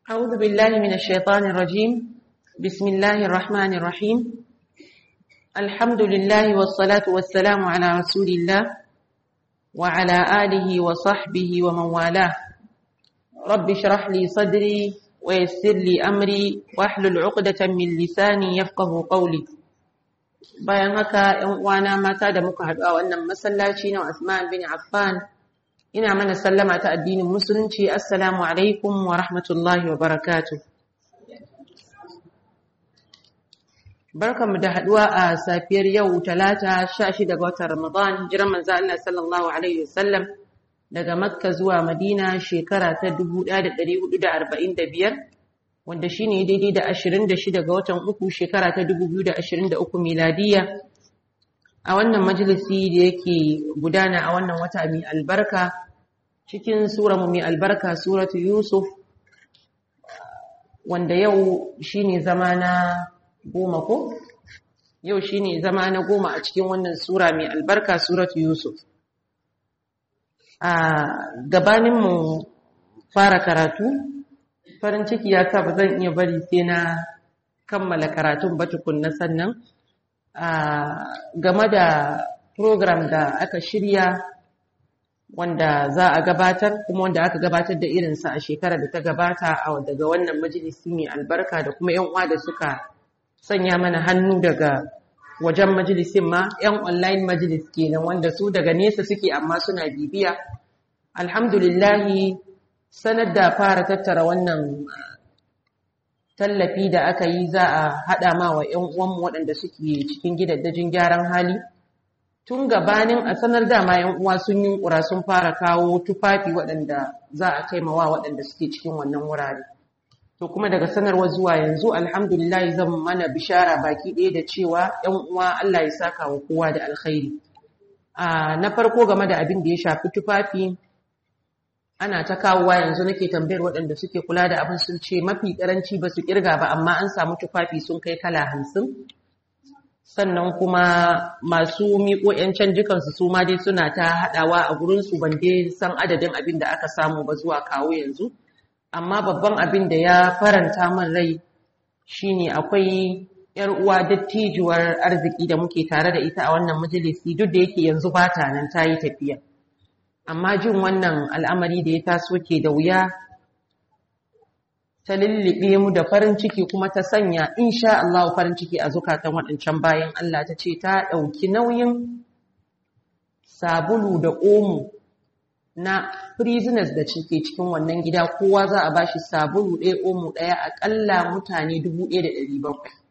أعوذ بالله من الشيطان الرجيم بسم الله الرحمن الرحيم الحمد لله والصلاة والسلام على رسول الله وعلى آله وصحبه ومن والاه رب اشرح لي صدري ويسر لي أمري واحلل عقدة من لساني يفقه قولي bayan haka ‘yan uwana mata da muka haɗu a wannan masallaci na Usman bin Affan ina mana sallama ta addinin musulunci assalamu alaikum wa rahmatullahi wa barakatu barkanmu da haɗuwa a safiyar yau talata 16 ga watan Ramadan jiran manzo Allah sallallahu alaihi wasallam daga Makka zuwa Madina shekara ta 1445 wanda shi ne daidai da 26 ga watan uku shekara ta 2023 miladiya a wannan majalisi da yake gudana a wannan wata mai albarka cikin mu mai albarka suratu yusuf wanda yau shi ne zama na goma ko? yau shi ne zama na goma a cikin wannan sura mai albarka suratu yusuf a gabaninmu fara karatu farin ciki ya sa ba zan iya bari sai na kammala karatun ba tukunna sannan game da program da aka shirya wanda za a gabatar kuma wanda aka gabatar da irinsa a shekarar da ta gabata a daga wannan majalisi mai albarka da kuma yan uwa da suka sanya mana hannu daga wajen majalisin ma yan online majalis kenan wanda su daga nesa suke amma suna bibiya alhamdulillahi sanar da fara tattara wannan tallafi da aka yi za a haɗa ma wa 'yan uwanmu waɗanda suke cikin gidaddajin gyaran hali tun gabanin a sanar dama 'yan uwa sun yi ƙura sun fara kawo tufafi waɗanda za a kaimawa waɗanda suke cikin wannan wurare to kuma daga sanarwa zuwa yanzu alhamdulillah zan mana bishara baki ɗaya da cewa 'yan uwa Allah ya saka wa kowa da alkhairi na farko game da abin da ya shafi tufafi ana ta kawowa yanzu nake tambayar waɗanda suke kula da abin sun ce mafi ƙaranci ba su ƙirga ba amma an samu tufafi sun kai kala hamsin sannan kuma masu miƙo 'yan canjikansu su ma dai suna ta haɗawa a gurinsu ban dai san adadin abin da aka samu ba zuwa kawo yanzu amma babban abin da ya faranta min rai shine akwai 'yar uwa dattijuwar arziki da muke tare da ita a wannan majalisi duk da yake yanzu ba ta nan ta yi tafiya amma jin wannan al'amari da ya taso ke da wuya ta lullube mu da farin ciki kuma ta sanya insha Allah farin ciki a zukatan waɗancan bayan Allah ta ce ta ɗauki nauyin sabulu da omo na prisoners da cike cikin wannan gida kowa za a bashi sabulu ɗaya omo ɗaya aƙalla mutane 1,700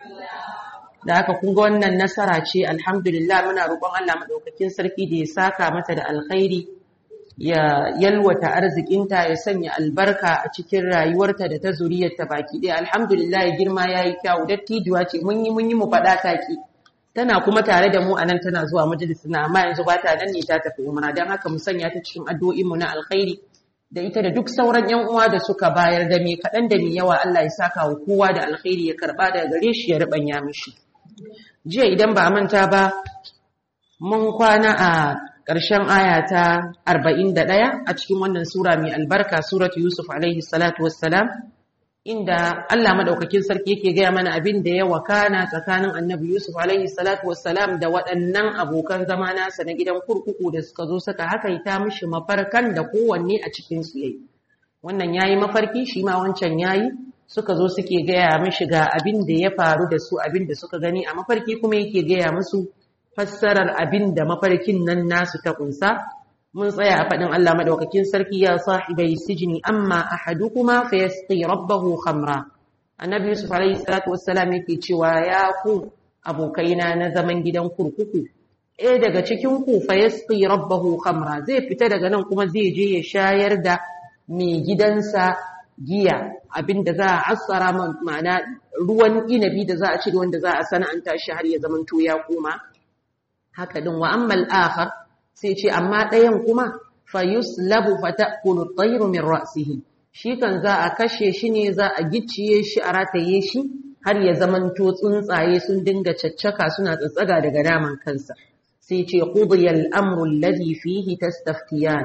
da haka kun ga wannan nasara ce alhamdulillah muna roƙon Allah madaukakin sarki da ya saka mata da alkhairi ya yalwata arzikinta ya sanya albarka a cikin rayuwarta da ta zuriyarta baki ɗaya alhamdulillah girma yayi kyau dattijuwa ce mun yi mun yi mu faɗa taki tana kuma tare da mu anan tana zuwa majalisin amma yanzu ba ta nan ne ta tafi umra dan haka mu sanya ta cikin addu'o'in mu na alkhairi da ita da duk sauran yan uwa da suka bayar da me kaɗan da me yawa Allah ya saka wa kowa da alkhairi ya karba daga gare shi ya rubanya mishi jiya idan ba manta ba mun kwana a ƙarshen aya ta 41 a cikin wannan sura mai albarka suratu yusuf alaihi salatu wassalam inda Allah madaukakin sarki yake gaya mana abin da ya wakana tsakanin annabi yusuf alaihi salatu wassalam da waɗannan abokan zama nasa na gidan kurkuku da suka zo suka hakaita mishi mafarkan da kowanne a cikin su yayi wannan yayi mafarki shi ma wancan yayi suka zo suke gaya mishi ga abin da ya faru da su abin da suka gani a mafarki kuma yake gaya musu fassarar abin da mafarkin nan nasu ta kunsa mun tsaya a faɗin Allah madaukakin sarki ya sahibai sijini amma ahadukuma fa yasqi rabbahu khamra annabi yusuf alayhi salatu wassalam yake cewa ya ku abokaina na zaman gidan kurkuku eh daga cikin ku fa yasqi rabbahu khamra zai fita daga nan kuma zai je ya shayar da mai gidansa giya abinda za a assara ma'ana ruwan inabi da za a ci wanda za a sana'anta shi har ya zamanto ya koma haka din wa ammal akhar sai ce amma ɗayan kuma fa yuslabu fa ta'kulu at-tayru min ra'sihi shi kan za a kashe shi ne za a gicciye shi a rataye shi har ya zamanto tsuntsaye sun dinga caccaka suna tsatsaga daga naman kansa sai ce qudiya al-amru alladhi fihi tastaftiyan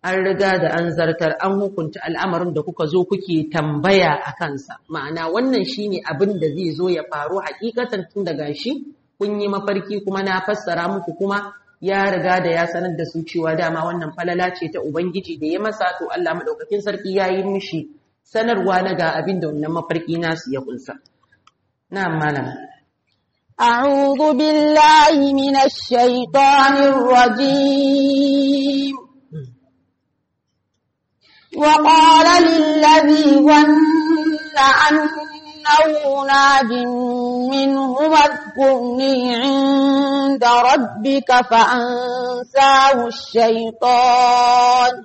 an riga da an zartar an hukunta al'amarin da kuka zo kuke tambaya a kansa ma'ana wannan shine abin da zai zo ya faru hakikatan tun daga shi kun yi mafarki kuma na fassara muku kuma ya riga da ya sanar da su cewa dama wannan falala ce ta ubangiji da ya masa to Allah madaukakin sarki ya yi mishi sanarwa na ga abin da wannan mafarki nasu ya kunsa na malam أعوذ بالله من الشيطان الرجيم وقال للذي ظن أنه ناج منه اذكرني عند ربك فأنساه الشيطان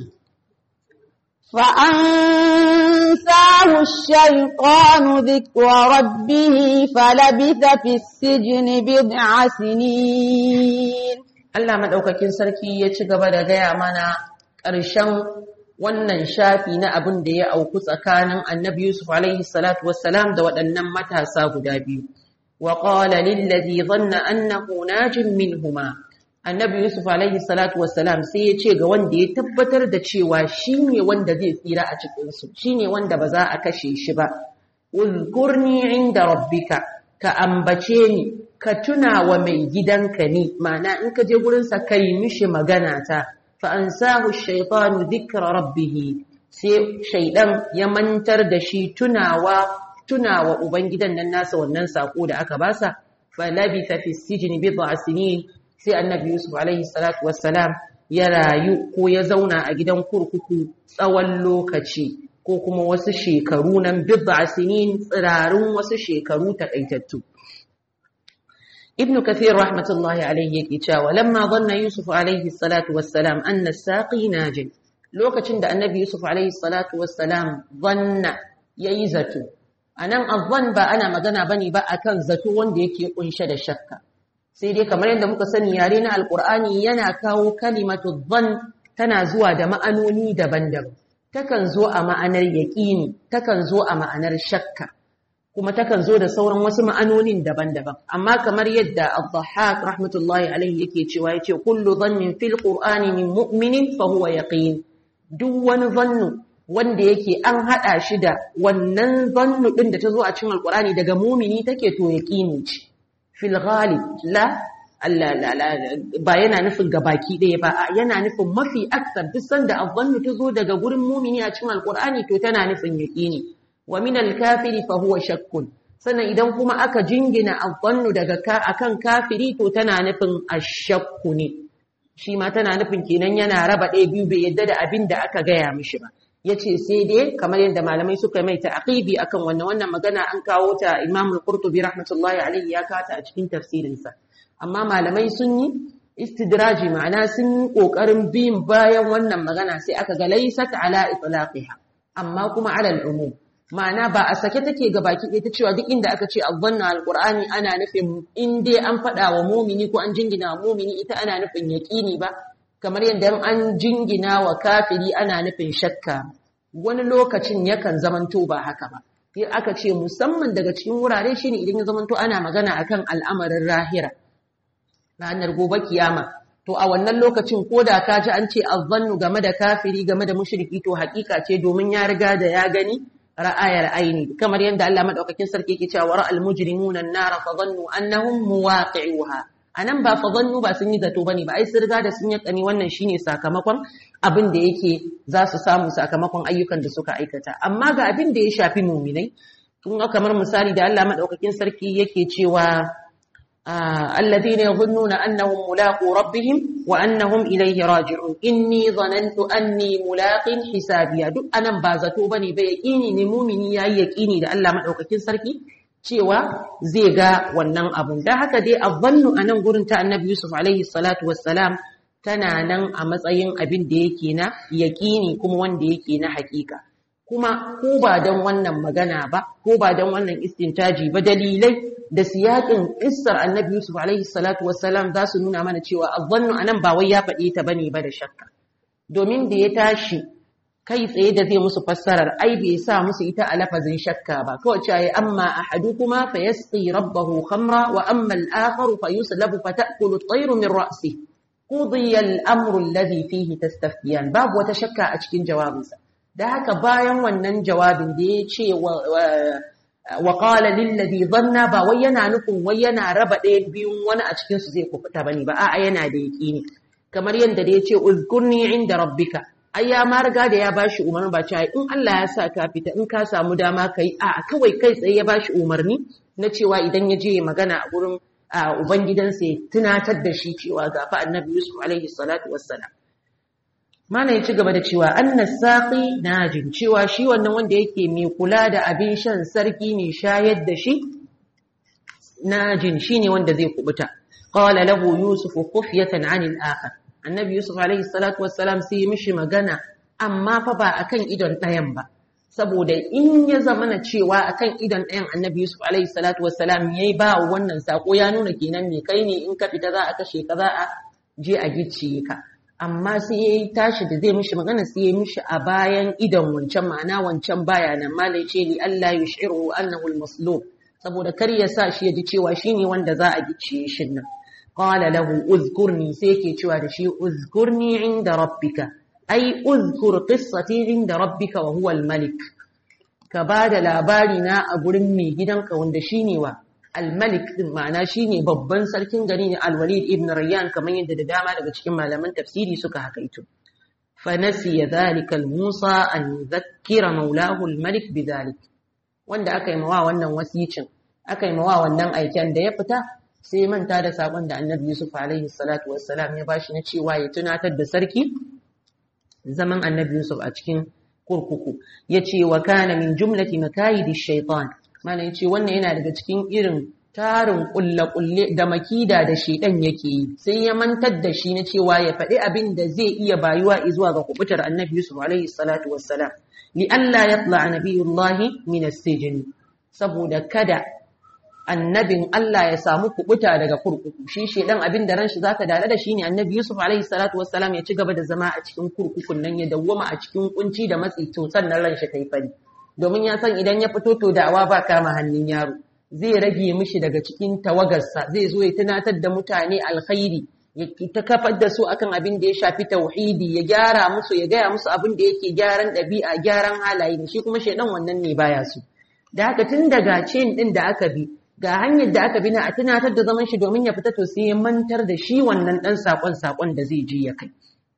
فأنساه الشيطان ذكر ربه فلبث في السجن بضع سنين Allah madaukakin sarki ya ci gaba da gaya mana ƙarshen wannan shafi na abin da ya auku tsakanin Annabi Yusuf alaihi salatu wassalam da waɗannan matasa guda biyu wa qala lil ladhi dhanna annahu najin minhuma Annabi Yusuf alaihi salatu wassalam sai ya ce ga wanda ya tabbatar da cewa shine wanda zai tsira a cikin su shine wanda ba za a kashe shi ba uzkurni inda rabbika ka ambace ni ka tuna wa mai gidanka ne ma'ana in ka je gurinsa ka yi mishi magana ta fa an samu shaitanu dhikra rabbih sai shaidan ya mantar da shi tunawa tunawa ubangidan nan nasa wannan sako da aka basa fa labitha fi sijni bid'a sinin sai annabi yusuf alaihi salatu wassalam ya rayu ko ya zauna a gidan kurkuku tsawon lokaci ko kuma wasu shekaru nan bid'a sinin tsirarun wasu shekaru takaitattu ابن كثير رحمة الله عليه يكيشا ولما ظن يوسف عليه الصلاة والسلام أن الساقي ناج لوكا da annabi Yusuf عليه الصلاة والسلام ظن ييزتو anan azzan ba ana magana bane ba akan zato wanda yake kunshe da shakka sai dai kamar yadda muka sani yare na alqur'ani yana kawo kalimatu dhann tana zuwa da ma'anoni daban-daban takan zo a ma'anar yaqini takan zo a ma'anar shakka kuma takan zo da sauran wasu ma'anonin daban-daban amma kamar yadda al-dhahhak rahmatullahi alaihi yake cewa yace kullu dhannin fil qur'ani min mu'minin fa huwa yaqin duk wani zannu wanda yake an hada shi da wannan zannu din da ta zo a cikin alqur'ani daga mu'mini take to yaqini ce fil ghalib la ba yana nufin gabaki ɗaya ba yana nufin mafi aksar duk sanda azzannu ta zo daga gurin mu'mini a cikin alqur'ani to tana nufin yaqini wa min al-kafiri fa huwa shakkun sannan idan kuma aka jingina adhannu daga ka akan kafiri to tana nufin ashakku ne shi ma tana nufin kenan yana raba ɗaya biyu bai yadda da abin da aka gaya mishi ba yace sai dai kamar yadda malamai suka mai ta'qibi akan wannan wannan magana an kawo ta Imam al-Qurtubi rahmatullahi alayhi ya kata a cikin tafsirinsa amma malamai sun yi istidraji ma'ana sun yi kokarin bin bayan wannan magana sai aka ga laysat ala itlaqiha amma kuma ala al-umum ma'ana ba a sake take ga baki ɗaya ta cewa duk inda aka ce azzanna alqur'ani ana nufin in dai an faɗa wa mumini ko an jingina wa mumini ita ana nufin yaqini ba kamar yadda an jingina wa kafiri ana nufin shakka wani lokacin yakan zamanto ba haka ba sai aka ce musamman daga cikin wurare shine idan ya zamanto ana magana akan al'amarin rahira ranar gobe kiyama to a wannan lokacin ko da ka ji an ce azzannu game da kafiri game da mushriki to hakika ce domin ya riga da ya gani ra'ayar aini kamar yadda Allah madaukakin sarki yake cewa ra'al mujrimuna an-nar fa dhannu annahum muwaqi'uha anan ba fa dhannu ba sun yi zato bane ba ai sun riga da sun yakani wannan shine sakamakon abin da yake za su samu sakamakon ayyukan da suka aikata amma ga abin da ya shafi mu'minai kun ga kamar misali da Allah madaukakin sarki yake cewa الذين يظنون أنهم ملاقو ربهم وأنهم إليه راجعون إني ظننت أني ملاق حسابيا duk anan ba zato bane ba yaqini ne mumini yayi yaqini da Allah madaukakin sarki cewa zai ga wannan abun dan haka dai azzannu anan gurin ta Annabi Yusuf alaihi salatu wassalam tana nan a matsayin abin da yake na yaqini kuma wanda yake na hakika kuma ko ba don wannan magana ba ko ba don wannan istintaji ba dalilai da siyakin issar annabi Yusuf alaihi salatu wassalam za su nuna mana cewa azzannu anan ba wai ya faɗi ta bane ba da shakka domin da ya tashi kai tsaye da zai musu fassarar ai bai sa musu ita a lafazin shakka ba kawai cewa amma ahadukuma fa yasqi rabbahu khamra wa amma al-akhar fa yuslabu fa ta'kulu at-tayru min ra'si qudiya al-amru alladhi fihi tastaftiyan babu wata shakka a cikin jawabinsa da haka bayan wannan jawabin da ya ce wa qala lil ladhi dhanna ba wai yana nufin wai yana raba ɗaya biyun wani a cikin su zai kufuta bane ba a'a yana da yaqini kamar yadda da ya ce uzkurni inda rabbika ai ya ma riga da ya bashi umarni ba cewa in Allah ya sa ka fita in ka samu dama kai a kawai kai tsaye ya bashi umarni na cewa idan ya je magana a gurin ubangidansa ya tunatar da shi cewa ga fa annabi Yusuf alaihi salatu wassalam mana ya ci gaba da cewa annas saqi najin cewa shi wannan wanda yake mai kula da abin shan sarki mai shayar da shi najin shine wanda zai kubuta qala lahu yusuf khufyatan anil akhar annabi yusuf alaihi salatu wassalam sai ya mishi magana amma fa ba akan idon ɗayan ba saboda in ya zama na cewa akan idon ɗayan annabi yusuf alaihi salatu wassalam yayi ba wannan sako ya nuna kenan me kai ne in ka fita za a kashe ka za a je a gicciye ka amma sai ya tashi da zai mishi magana sai ya mishi a bayan idon wancan ma'ana wancan baya nan malai ce li Allah yushiru annahu al-maslub saboda kar ya sa shi ya ji cewa shine wanda za a gicciye shi nan qala lahu uzkurni sai yake cewa da shi uzkurni inda rabbika ai uzkur qissati inda rabbika wa huwa al-malik ka bada labari na a gurin mai gidanka wanda shine wa al-malik din ma'ana shine babban sarkin gari ne al-walid ibn rayyan kamar yadda da dama daga cikin malaman tafsiri suka hakaito fa nasiya dhalika al-musa an yudhakkira maulahu al-malik bidhalik wanda aka yi mawa wannan wasicin aka yi mawa wannan aiken da ya fita sai manta da sakon da annabi Yusuf alaihi salatu wassalam ya bashi na cewa ya tunatar da sarki zaman annabi Yusuf a cikin kurkuku yace wa kana min jumlati makayidi shaytan mana yace wannan yana daga cikin irin tarin kulle kulle da makida da shedan yake yi sai ya mantar da shi na cewa ya faɗi abin da zai iya bayuwa zuwa ga kubutar annabi Yusuf alaihi salatu wassalam li alla yatla nabiyullahi min as-sijn saboda kada annabin Allah ya samu kubuta daga kurkuku shi shedan abin da ranshi zaka dare da shi ne annabi Yusuf alaihi salatu wassalam ya ci gaba da zama a cikin kurkukun nan ya dawwama a cikin kunci da matsi to sannan ranshi kai fari domin ya san idan ya fito to da'awa ba kama hannun yaro zai rage mishi daga cikin tawagarsa zai zo ya tunatar da mutane alkhairi ya ta kafar da su akan abin da ya shafi tauhidi ya gyara musu ya gaya musu abin da yake gyaran ɗabi'a gyaran halaye shi kuma shedan wannan ne baya su da haka tun daga chain din da aka bi ga hanyar da aka bi na a tunatar da zaman shi domin ya fita to sai ya mantar da shi wannan dan sakon sakon da zai je ya kai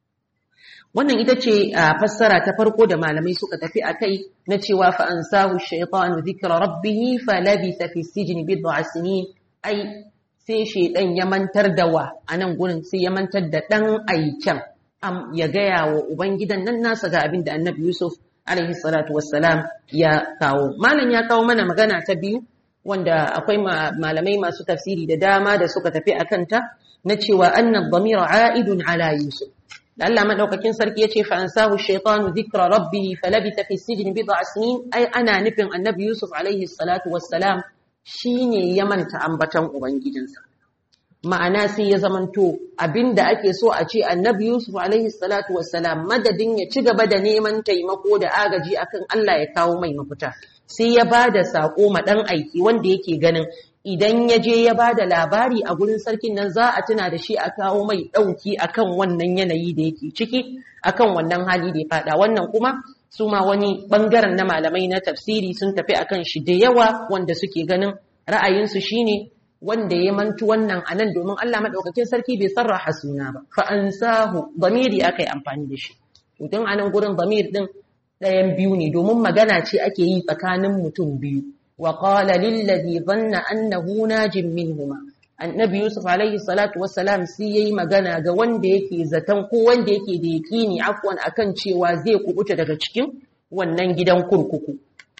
wannan ita ce a fassara ta farko da malamai suka tafi a kai na cewa fa ansahu shaytanu dhikra rabbih fa labisa fi sijni bid'a sinin ai sai shaydan ya mantar da wa anan gurin sai ya mantar da dan aiken am ya gaya wa ubangidan nan nasa ga abin da annabi yusuf alaihi salatu wassalam ya kawo malam ya kawo mana magana ta biyu wanda akwai malamai masu tafsiri da dama da suka tafi a kanta na cewa annan dhamira a'idun ala yusuf da Allah madaukakin sarki yace fa ansahu shaytanu dhikra rabbih falabitha fi sijni bid'a sinin ai ana nufin annabi yusuf alaihi salatu wassalam shine ya manta ambatan ubangijinsa ma'ana sai ya zamanto abinda ake so a ce annabi yusuf alaihi salatu wassalam madadin ya ci gaba da neman taimako da agaji akan Allah ya kawo mai mafita sai ya ba da saƙo ma ɗan aiki wanda yake ganin idan ya je ya ba da labari a gurin sarkin nan za a tuna da shi a kawo mai ɗauki akan wannan yanayi da yake ciki akan wannan hali da ya faɗa wannan kuma su ma wani ɓangaren na malamai na tafsiri sun tafi akan shi da yawa wanda suke ganin ra'ayinsu shine wanda ya mantu wannan a nan domin Allah maɗaukakin sarki bai sarraha suna ba fa ansahu damiri aka yi amfani da shi tun a nan gurin damir din ɗayan biyu ne domin magana ce ake yi tsakanin mutum biyu wa qala lillazi dhanna annahu najim minhuma annabi yusuf alaihi salatu wassalam sai yayi magana ga wanda yake zaton ko wanda yake da yaqini afwan akan cewa zai kubuta daga cikin wannan gidan kurkuku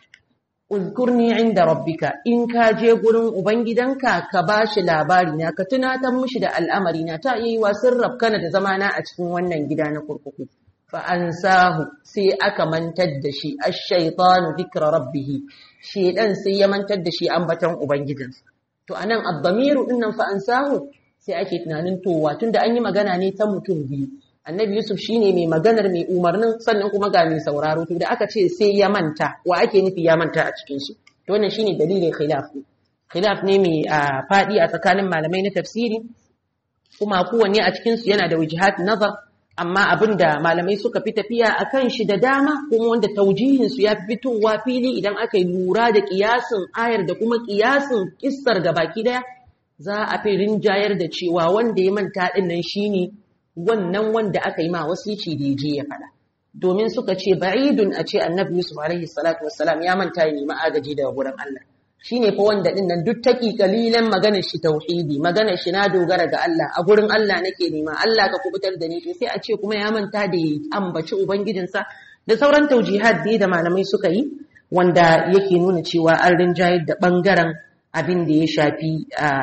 uzkurni inda rabbika in ka je gurin ubangidanka ka bashi labari na ka tunatar mishi da al'amari na ta yi wa sirraf kana da zamana a cikin wannan gida na kurkuku fa'ansahu sai aka mantar da shi a shaitanu zikra rabbihi shedan sai ya mantar da shi ambaton ubangijinsa to anan addamiru dinnan fa'ansahu sai ake tunanin towa tunda an yi magana ne ta mutum biyu annabi yusuf shine mai maganar mai umarnin sannan kuma ga mai sauraro to da aka ce sai ya manta wa ake nufi ya manta a cikin su to wannan shine dalilin khilaf khilaf ne mai fadi a tsakanin malamai na tafsiri kuma kowanne a cikin su yana da wijhat nazar amma abinda malamai suka fi tafiya akan shi da dama kuma wanda taujihin su ya fitowa fili idan aka yi lura da kiyasin ayar da kuma kiyasin kissar gabaki daya za a fi rinjayar da cewa wanda ya manta din nan shine wannan wanda aka yi ma wasici da je ya faɗa domin suka ce ba'idun a ce annabi Yusuf alaihi salatu wassalam ya manta ya nemi agaji daga gurin Allah shine fa wanda din nan duk taki kalilan maganar shi tauhidi maganar shi na dogara ga Allah a gurin Allah nake nema Allah ka kubutar da ni sai a ce kuma ya manta da ya ambaci ubangijinsa da sauran taujihat da da malamai suka yi wanda yake nuna cewa an rinjayar da bangaren abin da ya shafi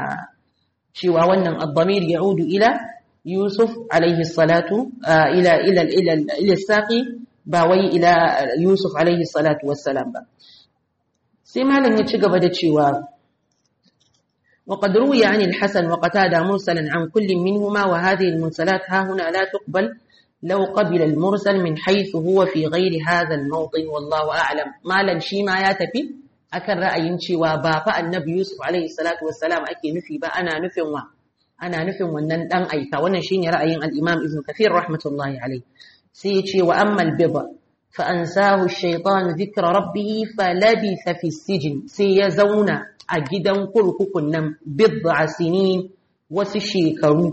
cewa wannan abdamir ya'udu ila Yusuf alaihi salatu ila ila ila ila saqi ba wai ila Yusuf alaihi salatu wassalam ba sai malam ya ci gaba da cewa وقد روي عن الحسن وقتادة مرسلا عن كل منهما وهذه المرسلات ها هنا لا تقبل لو قبل المرسل من حيث هو في غير هذا الموطن والله أعلم مالا شيما يا تفي أكن رأي cewa ba fa annabi Yusuf alaihi salatu wassalam ake nufi ba ana nufin wa ana nufin wannan dan aika wannan shine ra'ayin al-Imam Ibn Kathir rahmatullahi alaihi sai ya ce wa ammal bid'a فأنساه الشيطان ذكر ربه فلبث في السجن سيزونا أجدا كرككن بضع سنين وسشيكرو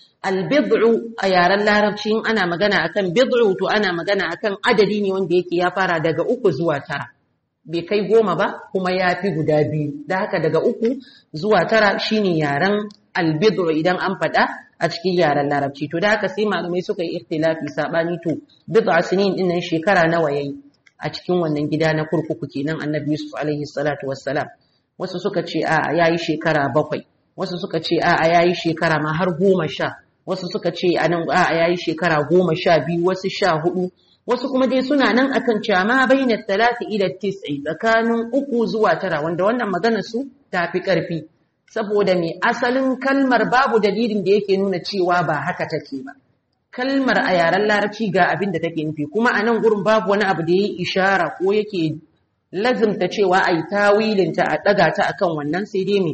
البضع أيار الله ربشين أنا مغانا أكن بضع تو أنا مغانا أكن عدديني وندي يا فارا دقا أكو زوا ترى bai kai goma ba kuma ya fi guda biyu da haka daga uku zuwa tara shine yaren albidru idan an faɗa a cikin yaren larabci to da haka sai malamai suka yi ikhtilafi sabani to bid'a sinin din nan shekara nawa yayi a cikin wannan gida na kurkuku kenan annabi Yusuf alaihi salatu wassalam wasu suka ce a yayi shekara bakwai wasu suka ce a yayi shekara ma har goma sha wasu suka ce a nan a yayi shekara goma sha biyu wasu sha hudu wasu kuma dai suna nan akan cewa ma baina talati ila tis'i tsakanin uku zuwa tara wanda wannan magana su tafi karfi saboda me asalin kalmar babu dalilin da yake nuna cewa ba haka take ba kalmar a yaren larabci ga abin da take nufi kuma a nan gurin babu wani abu da ya yi ishara ko yake lazimta cewa a yi tawilinta a ɗaga ta akan wannan sai dai me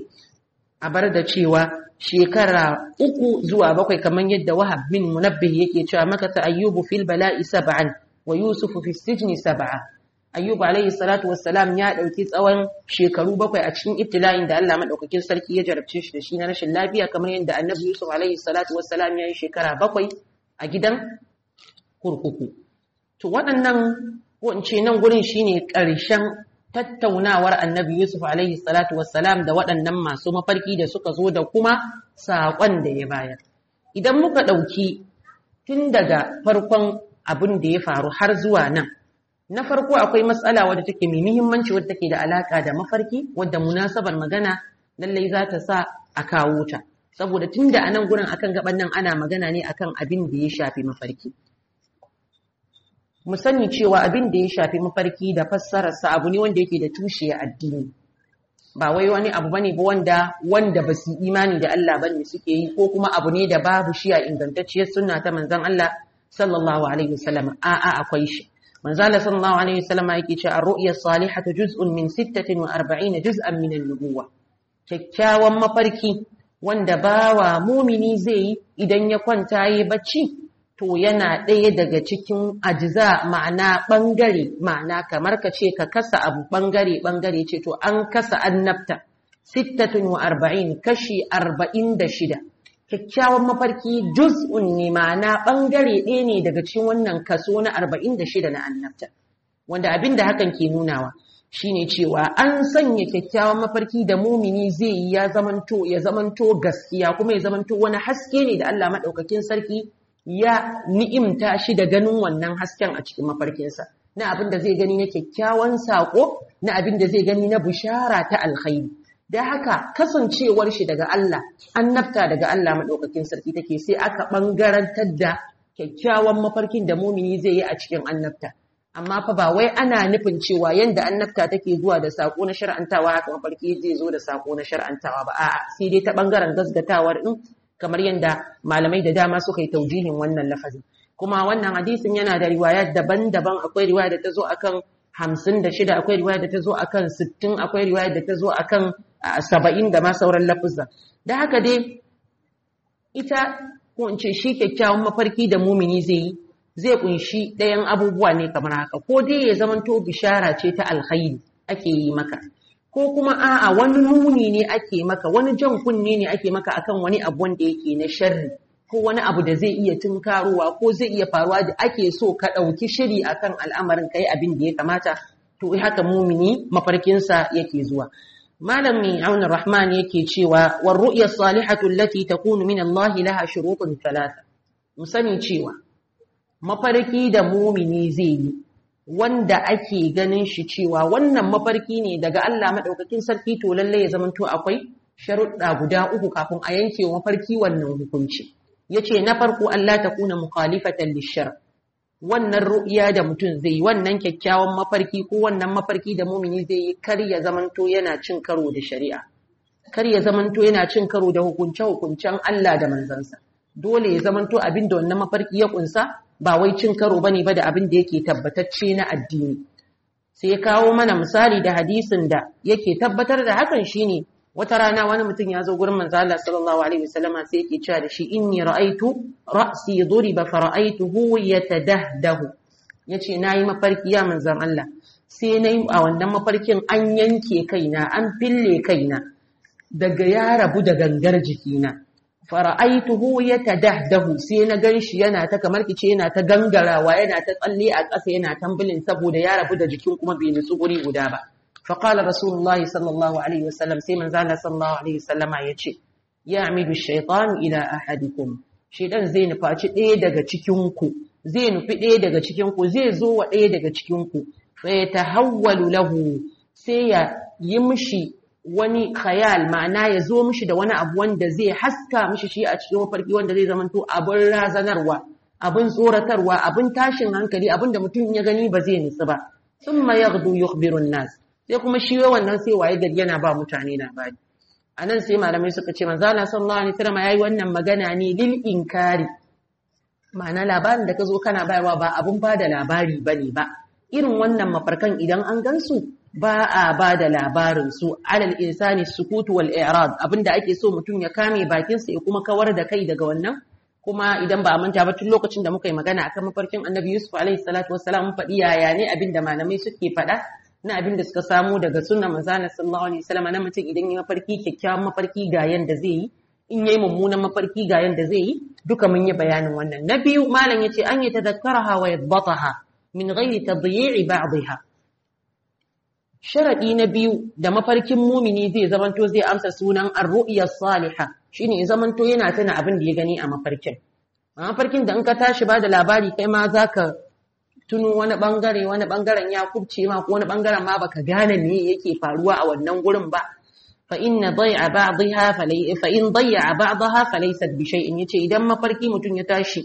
a bar da cewa shekara uku zuwa bakwai kamar yadda wahab bin munabbih yake cewa maka ta ayyubu fil bala'i sab'an wa yusufu fi sijni sab'a ayyubu alayhi salatu wassalam ya dauki tsawon shekaru bakwai a cikin ibtila'in da Allah madaukakin sarki ya jarabce shi da shi na rashin lafiya kamar yadda annabi yusuf alayhi salatu wassalam ya yi shekara bakwai a gidan kurkuku to waɗannan ko in ce nan gurin shine ƙarshen tattaunawar annabi Yusuf alaihi salatu wassalam da waɗannan masu mafarki da suka zo da kuma saƙon da ya bayar. Idan muka ɗauki tun daga farkon abin da ya faru har zuwa nan, na farko akwai matsala wadda take mai muhimmanci wadda take da alaƙa da mafarki wadda munasabar magana lallai za ta sa a kawo ta. Saboda tun da a nan gurin akan gaban nan ana magana ne akan abin da ya shafi mafarki. mu sani cewa abin da ya shafi mafarki da fassararsa abu ne wanda yake da tushe a addini ba wai wani abu bane ba wanda wanda ba su imani da Allah bane suke yi ko kuma abu ne da babu shi a ingantacciyar sunna ta manzon Allah sallallahu alaihi wasallam a a akwai shi manzon Allah sallallahu alaihi wasallam yake cewa ar-ru'ya salihatu juz'un min 46 juz'an min an-nubuwah kyakkyawan mafarki wanda bawa mumini zai yi idan ya kwanta yi bacci to yana ɗaya daga cikin ajiza ma'ana ɓangare ma'ana kamar ka ce ka kasa abu ɓangare ɓangare ce to an kasa annabta sittatun wa arba'in kashi arba'in da shida kyakkyawan mafarki juz'un ne ma'ana ɓangare ɗaya ne daga cikin wannan kaso na arba'in da shida na annabta wanda abin da hakan ke nunawa shine cewa an sanya kyakkyawan mafarki da mumini zai yi ya zamanto ya zamanto gaskiya kuma ya zamanto wani haske ne da Allah maɗaukakin sarki ya ni'imta shi da ganin wannan hasken a cikin mafarkinsa na abin da zai gani na kyakkyawan saƙo na abin da zai gani na bishara ta alkhairi da haka kasancewar shi daga Allah annabta daga Allah maɗaukakin sarki take sai aka ɓangarantar da kyakkyawan mafarkin da mumini zai yi a cikin annabta amma fa ba wai ana nufin cewa yanda annabta take zuwa da saƙo na shar'antawa haka mafarki zai zo da saƙo na shar'antawa ba a'a sai dai ta ɓangaren gasgatawar din kamar yadda malamai da dama suka yi taujihin wannan lafazin kuma wannan hadisin yana da riwayat daban-daban akwai riwaya da ta zo akan hamsin da shida akwai riwaya da ta zo akan sittin akwai riwaya da ta zo akan saba'in da ma sauran lafuzan da haka dai ita ko in ce shi kyakkyawan mafarki da mumini zai yi zai kunshi ɗayan abubuwa ne kamar haka ko dai ya zamanto bishara ce ta alkhairi ake yi maka ko kuma a'a wani nuni ne ake maka wani jan kunne ne ake maka akan wani abu wanda yake na sharri ko wani abu da zai iya tunkarowa ko zai iya faruwa da ake so ka ɗauki shiri akan al'amarin kai abin da ya kamata to haka mumini mafarkinsa yake zuwa malami auna rahman yake cewa war ru'ya salihatu allati takunu min Allah laha shurutun thalatha mu sani cewa mafarki da mumini zai yi wanda ake ganin shi cewa wannan mafarki ne daga Allah madaukakin sarki to lalle ya zamanto akwai sharuɗa guda uku kafin a yanke mafarki wannan hukunci yace na farko Allah ta kuna mukhalifatan lishar wannan ru'ya da mutum zai yi wannan kyakkyawan mafarki ko wannan mafarki da mumini zai yi kar ya zamanto yana cin karo da shari'a kar ya zamanto yana cin karo da hukunce hukuncen Allah da manzansa dole ya zamanto abin da wannan mafarki ya kunsa ba wai cin karo bane ba da abin da yake tabbatacce na addini sai ya kawo mana misali da hadisin da yake tabbatar da hakan shine wata rana wani mutum ya zo gurin manzo Allah sallallahu alaihi wasallama sai yake cewa da shi inni ra'aitu ra'si duriba fa ra'aituhu yatadahdahu yace nayi mafarki ya manzon Allah sai nayi a wannan mafarkin an yanke kaina an fille kaina daga ya rabu da gangar jikina fara'aituhu yatadahdahu sai na ganshi yana ta kamar kice yana ta gangarawa yana ta tsalle a ƙasa yana tambulin saboda ya rabu da jikin kuma bai nutsu guri guda ba fa qala rasulullahi sallallahu alaihi wasallam sai manzo Allah sallallahu alaihi wasallama yace ya'midu shaytan ila ahadikum shedan zai nufaci ɗaya daga cikin ku zai nufi ɗaya daga cikin ku zai zo wa ɗaya daga cikin ku fa yatahawwalu lahu sai ya yi mishi wani khayal ma'ana ya zo mishi da wani abu wanda zai haska mishi shi a cikin mafarki wanda zai zamanto abin razanarwa abin tsoratarwa abin tashin hankali abin da mutum ya gani ba zai nutsu ba thumma yaghdu yukhbiru nas sai kuma shi wannan sai waye gari yana ba mutane labari anan sai malamai suka ce manzo Allah sallallahu alaihi wasallam yayi wannan magana ne lil inkari ma'ana labarin da ka zo kana bayarwa ba abun ba da labari bane ba irin wannan mafarkan idan an gansu ba a ba da labarin su alal insani sukutu wal i'rad abinda ake so mutum ya kame bakin sa ya kuma kawar da kai daga wannan kuma idan ba a manta ba tun lokacin da muka yi magana akan mafarkin Annabi Yusuf alaihi salatu wassalam mun faɗi yaya ne abinda malamai suke faɗa na abin da suka samu daga sunna manzana sallallahu alaihi wasallam na mutum idan ya mafarki kyakkyawan mafarki ga yanda zai yi in yayi mummunan mafarki ga yanda zai yi duka mun yi bayanin wannan na biyu malam yace an yi tadakkaraha wa yadbataha min ghairi tadyi'i ba'dha Sharaɗi na biyu da mafarkin mumini zai zamanto zai amsa sunan ar-ru'ya salihah shine ya zamanto yana tana abin da ya gani a mafarkin. A mafarkin da in ka tashi ba da labari kai ma zaka tuno wani bangare wani bangaren ya kubce ma ko wani bangaren ma baka gane me yake faruwa a wannan gurin ba. Fa inna dai'a ba'dha fa in dai'a ba'daha falaysat bi shay'in yace idan mafarki mutum ya tashi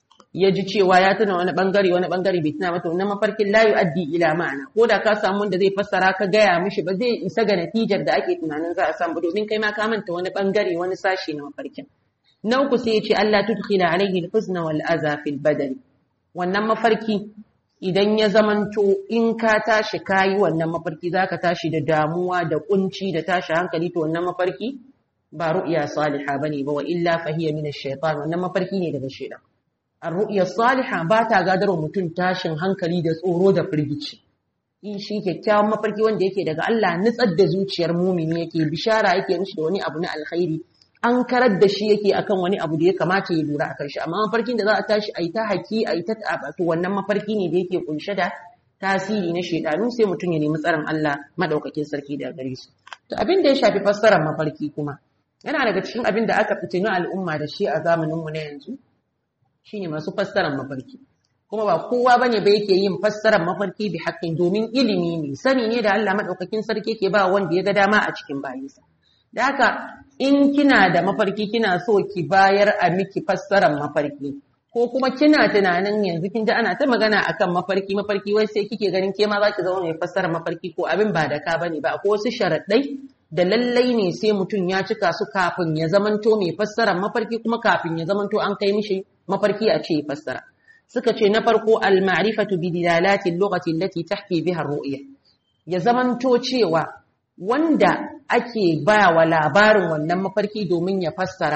ya ji cewa ya tuna wani bangare wani bangare bai tuna mata wannan mafarkin la yu'addi ila ma'ana ko da ka samu wanda zai fassara ka gaya mishi ba zai isa ga natijar da ake tunanin za a samu domin kai ma ka manta wani bangare wani sashi na mafarkin na uku sai ya ce Allah tudkhila alaihi al-huzna wal aza fil badani wannan mafarki idan ya zamanto in ka tashi kayi wannan mafarki zaka tashi da damuwa da kunci da tashi hankali to wannan mafarki ba ru'ya salihah bane ba wa illa fahiya min ash-shaytan wannan mafarki ne daga shaytan Ar-ru'ya salihah ba ta gadarwa mutum tashin hankali da tsoro da firgici. In shi kyakkyawan mafarki wanda yake daga Allah nutsar da zuciyar mumini yake bishara yake mishi da wani abu na alkhairi. An karar da shi yake akan wani abu da ya kamata ya lura akan shi amma mafarkin da za a tashi a yi ta haki a yi ta to wannan mafarki ne da yake kunshe da tasiri na shedanu sai mutum ya nemi tsaron Allah madaukakin sarki da gare su. To abin da ya shafi fassarar mafarki kuma yana daga cikin abin da aka fitini al'umma da shi a zamaninmu na yanzu shine masu fassarar mafarki kuma ba kowa bane ba yake yin fassarar mafarki bi haƙƙin domin ilimi ne sani ne da Allah madaukakin sarki ke ba wanda ya ga dama a cikin bayinsa da haka in kina da mafarki kina so ki bayar a miki fassarar mafarki ko kuma kina tunanin yanzu kin ji ana ta magana akan mafarki mafarki wai sai kike ganin ke ma za ki zama mai fassarar mafarki ko abin ba da ka bane ba ko wasu sharaɗai da lallai ne sai mutum ya cika su kafin ya zamanto mai fassarar mafarki kuma kafin ya zamanto an kai mishi mafarki a ce fassara suka ce na farko al-ma'rifatu bi dilalati al-lughati allati tahki biha ar-ru'ya ya zamanto cewa wanda ake ba wa labarin wannan mafarki domin ya fassara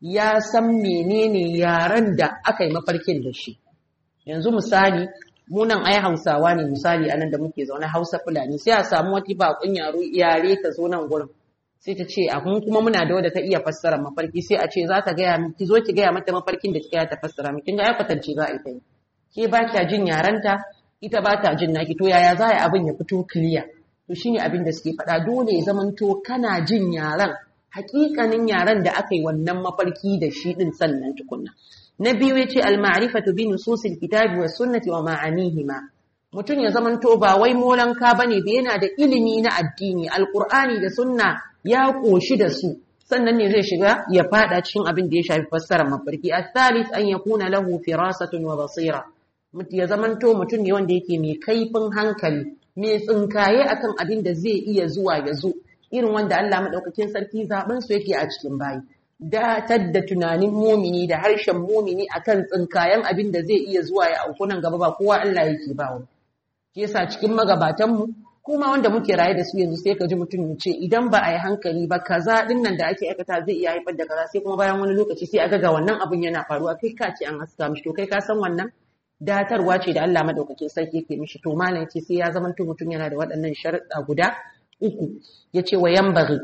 ya san menene yaren da aka yi mafarkin da shi yanzu misali munan ai hausawa ne misali anan da muke zaune hausa fulani sai a samu wata bakun yaro yare ta zo nan gurin sai ta ce a kun kuma muna da wadda ta iya fassara mafarki sai a ce za ta gaya ki zo ki gaya mata mafarkin da kika ta fassara miki kin ga ya kwatance za a yi ta yi ke ba kya jin yarenta ita ba ta jin naki to yaya za a yi abin ya fito clear to shine abin da suke faɗa dole ya zamanto kana jin yaran hakikanin yaran da aka yi wannan mafarki da shi din sannan tukunna na biyu yace al-ma'rifatu bi nususil kitabi was sunnati wa ma'anihima mutum ya zamanto ba wai molanka bane da yana da ilimi na addini alqur'ani da sunna ya koshi da su sannan ne zai shiga ya fada cikin abin da ya shafi fassarar mafarki al-thalith an yakuna lahu firasatun wa basira ya zamanto mutum ne wanda yake mai kaifin hankali mai tsinkaye akan abin da zai iya zuwa ya zo irin wanda Allah madaukakin sarki zaben su yake a cikin bayi datar da tunanin mumini da harshen mumini akan tsinkayen abin da zai iya zuwa ya auku nan gaba ba kowa Allah yake ba wa shi yasa cikin magabatan mu kuma wanda muke raye da su yanzu sai ka ji mutum ya ce idan ba a yi hankali ba kaza din nan da ake aikata zai iya haifar da kaza sai kuma bayan wani lokaci sai a ga wannan abin yana faruwa kai ka ce an haska mishi to kai ka san wannan datarwa ce da Allah madaukakin sarki yake mishi to malam ce sai ya zama mutum yana da waɗannan sharuɗa guda uku yace wa yambaghi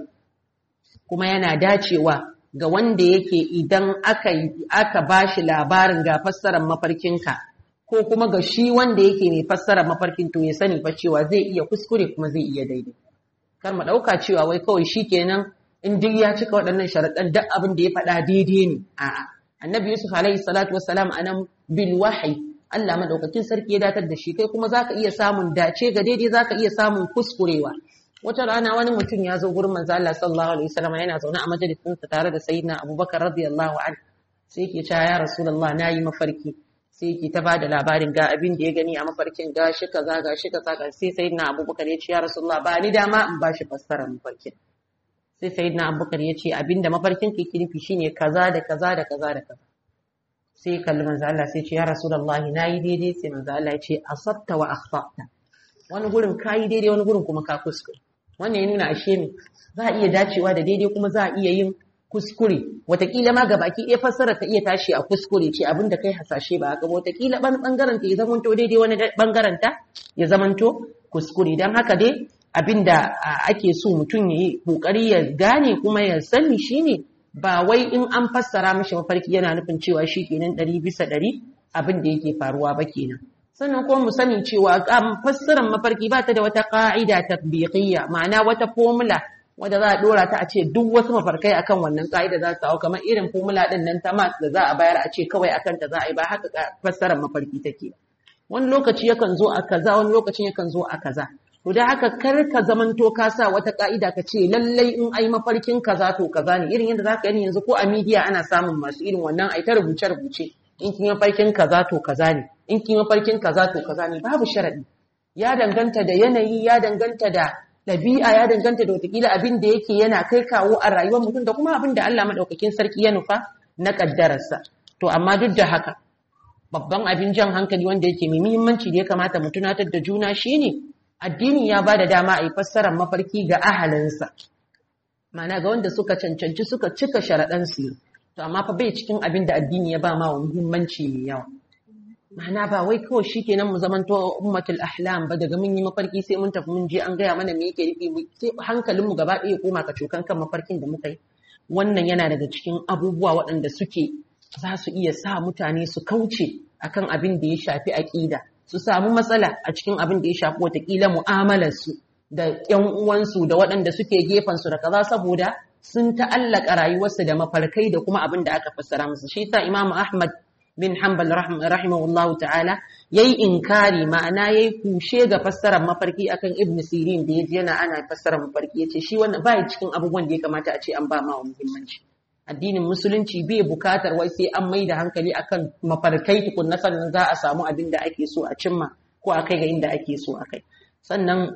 kuma yana dacewa ga wanda yake idan aka aka bashi labarin ga fassarar mafarkinka ko kuma ga shi wanda yake mai fassarar mafarkin to ya sani fa cewa zai iya kuskure kuma zai iya daidai kar mu dauka cewa wai kawai shikenan in duk ya cika waɗannan sharaɗan duk abin da ya faɗa daidai ne a'a annabi yusuf alaihi salatu wassalam anan bil wahyi Allah madaukakin sarki ya datar da shi kai kuma zaka iya samun dace ga daidai zaka iya samun kuskurewa wata rana wani mutum ya zo gurin manzo Allah sallallahu alaihi wasallam yana zaune a majalisin sa tare da sayyidina Abubakar radiyallahu anhu sai yake cewa ya rasulullah nayi mafarki sai yake ta bada labarin ga abin da ya gani a mafarkin ga shi kaza ga shi kaza ga sai sayyidina Abubakar ya ce ya rasulullah ba ni dama in bashi fassara mafarkin sai sayyidina Abubakar ya ce abinda mafarkin ke nufi shine kaza da kaza da kaza da kaza sai kalli manzo Allah sai ce ya rasulullahi nayi daidai sai manzo Allah ya ce asabta wa akhtata wani gurin kayi daidai wani gurin kuma ka kuskure wannan ya nuna ashe ne za a iya dacewa da daidai kuma za a iya yin kuskure watakila ma gabaki ɗaya fassara ka iya tashi a kuskure ce abin da kai hasashe ba haka watakila bangaren ta ya zamanto daidai wani bangaren ta ya zamanto kuskure don haka dai abin da ake so mutum ya yi kokari ya gane kuma ya sani shine ba wai in an fassara mashi mafarki yana nufin cewa shi kenan ɗari bisa ɗari abin da yake faruwa ba kenan sannan kuma mu sani cewa fassarar mafarki ba ta da wata ƙa'ida tatbiqiyya ma'ana wata formula wadda za a dora ta a ce duk wasu mafarkai akan wannan ƙa'ida za su hau kamar irin formula din nan ta math da za a bayar a ce kawai akan ta za a yi ba haka fassarar mafarki take wani lokaci yakan zo a kaza wani lokacin yakan zo a kaza to da haka kar ka zamanto ka sa wata ƙa'ida ka ce lallai in ai mafarkin kaza to kaza ne irin yadda za ka yi yanzu ko a midiya ana samun masu irin wannan ai ta rubuce rubuce in kin mafarkin kaza to kaza ne in kin mafarkin kaza to kaza ne babu sharadi ya danganta da yanayi ya danganta da ɗabi'a ya danganta da watakila abin da yake yana kai kawo a rayuwar mutum da kuma abin da Allah madaukakin sarki ya nufa na kaddararsa to amma duk da haka babban abin jan hankali wanda yake mai muhimmanci da ya kamata mu tunatar da juna shine addini ya bada dama a yi fassarar mafarki ga ahalinsa ma'ana ga wanda suka cancanci suka cika sharaɗansu to amma fa bai cikin abin da addini ya ba ma wa muhimmanci mai yawa ma'ana ba wai kawai shikenan mu zamanto ummatul ahlam ba daga mun yi mafarki sai mun tafi mun je an gaya mana me yake nufi sai hankalin mu gaba ɗaya koma ka cokan kan mafarkin da muka yi wannan yana daga cikin abubuwa waɗanda suke za su iya sa mutane su kauce akan abin da ya shafi aƙida su samu matsala a cikin abin da ya shafi watakila mu'amalar su da ƴan uwansu da waɗanda suke gefen su da kaza saboda sun ta'allaka rayuwarsu da mafarkai da kuma abin da aka fassara musu shi yasa Imam Ahmad bin Hanbal rahimahullahu ta'ala yayi inkari ma'ana yayi kushe ga fassarar mafarki akan Ibn Sirin da yaji yana ana fassarar mafarki yace shi wannan bai cikin abubuwan da ya kamata a ce an ba ma muhimmanci addinin musulunci bai bukatar wai sai an mai da hankali akan mafarkai tukunna sannan za a samu abin da ake so a cimma ko a kai ga inda ake so a kai sannan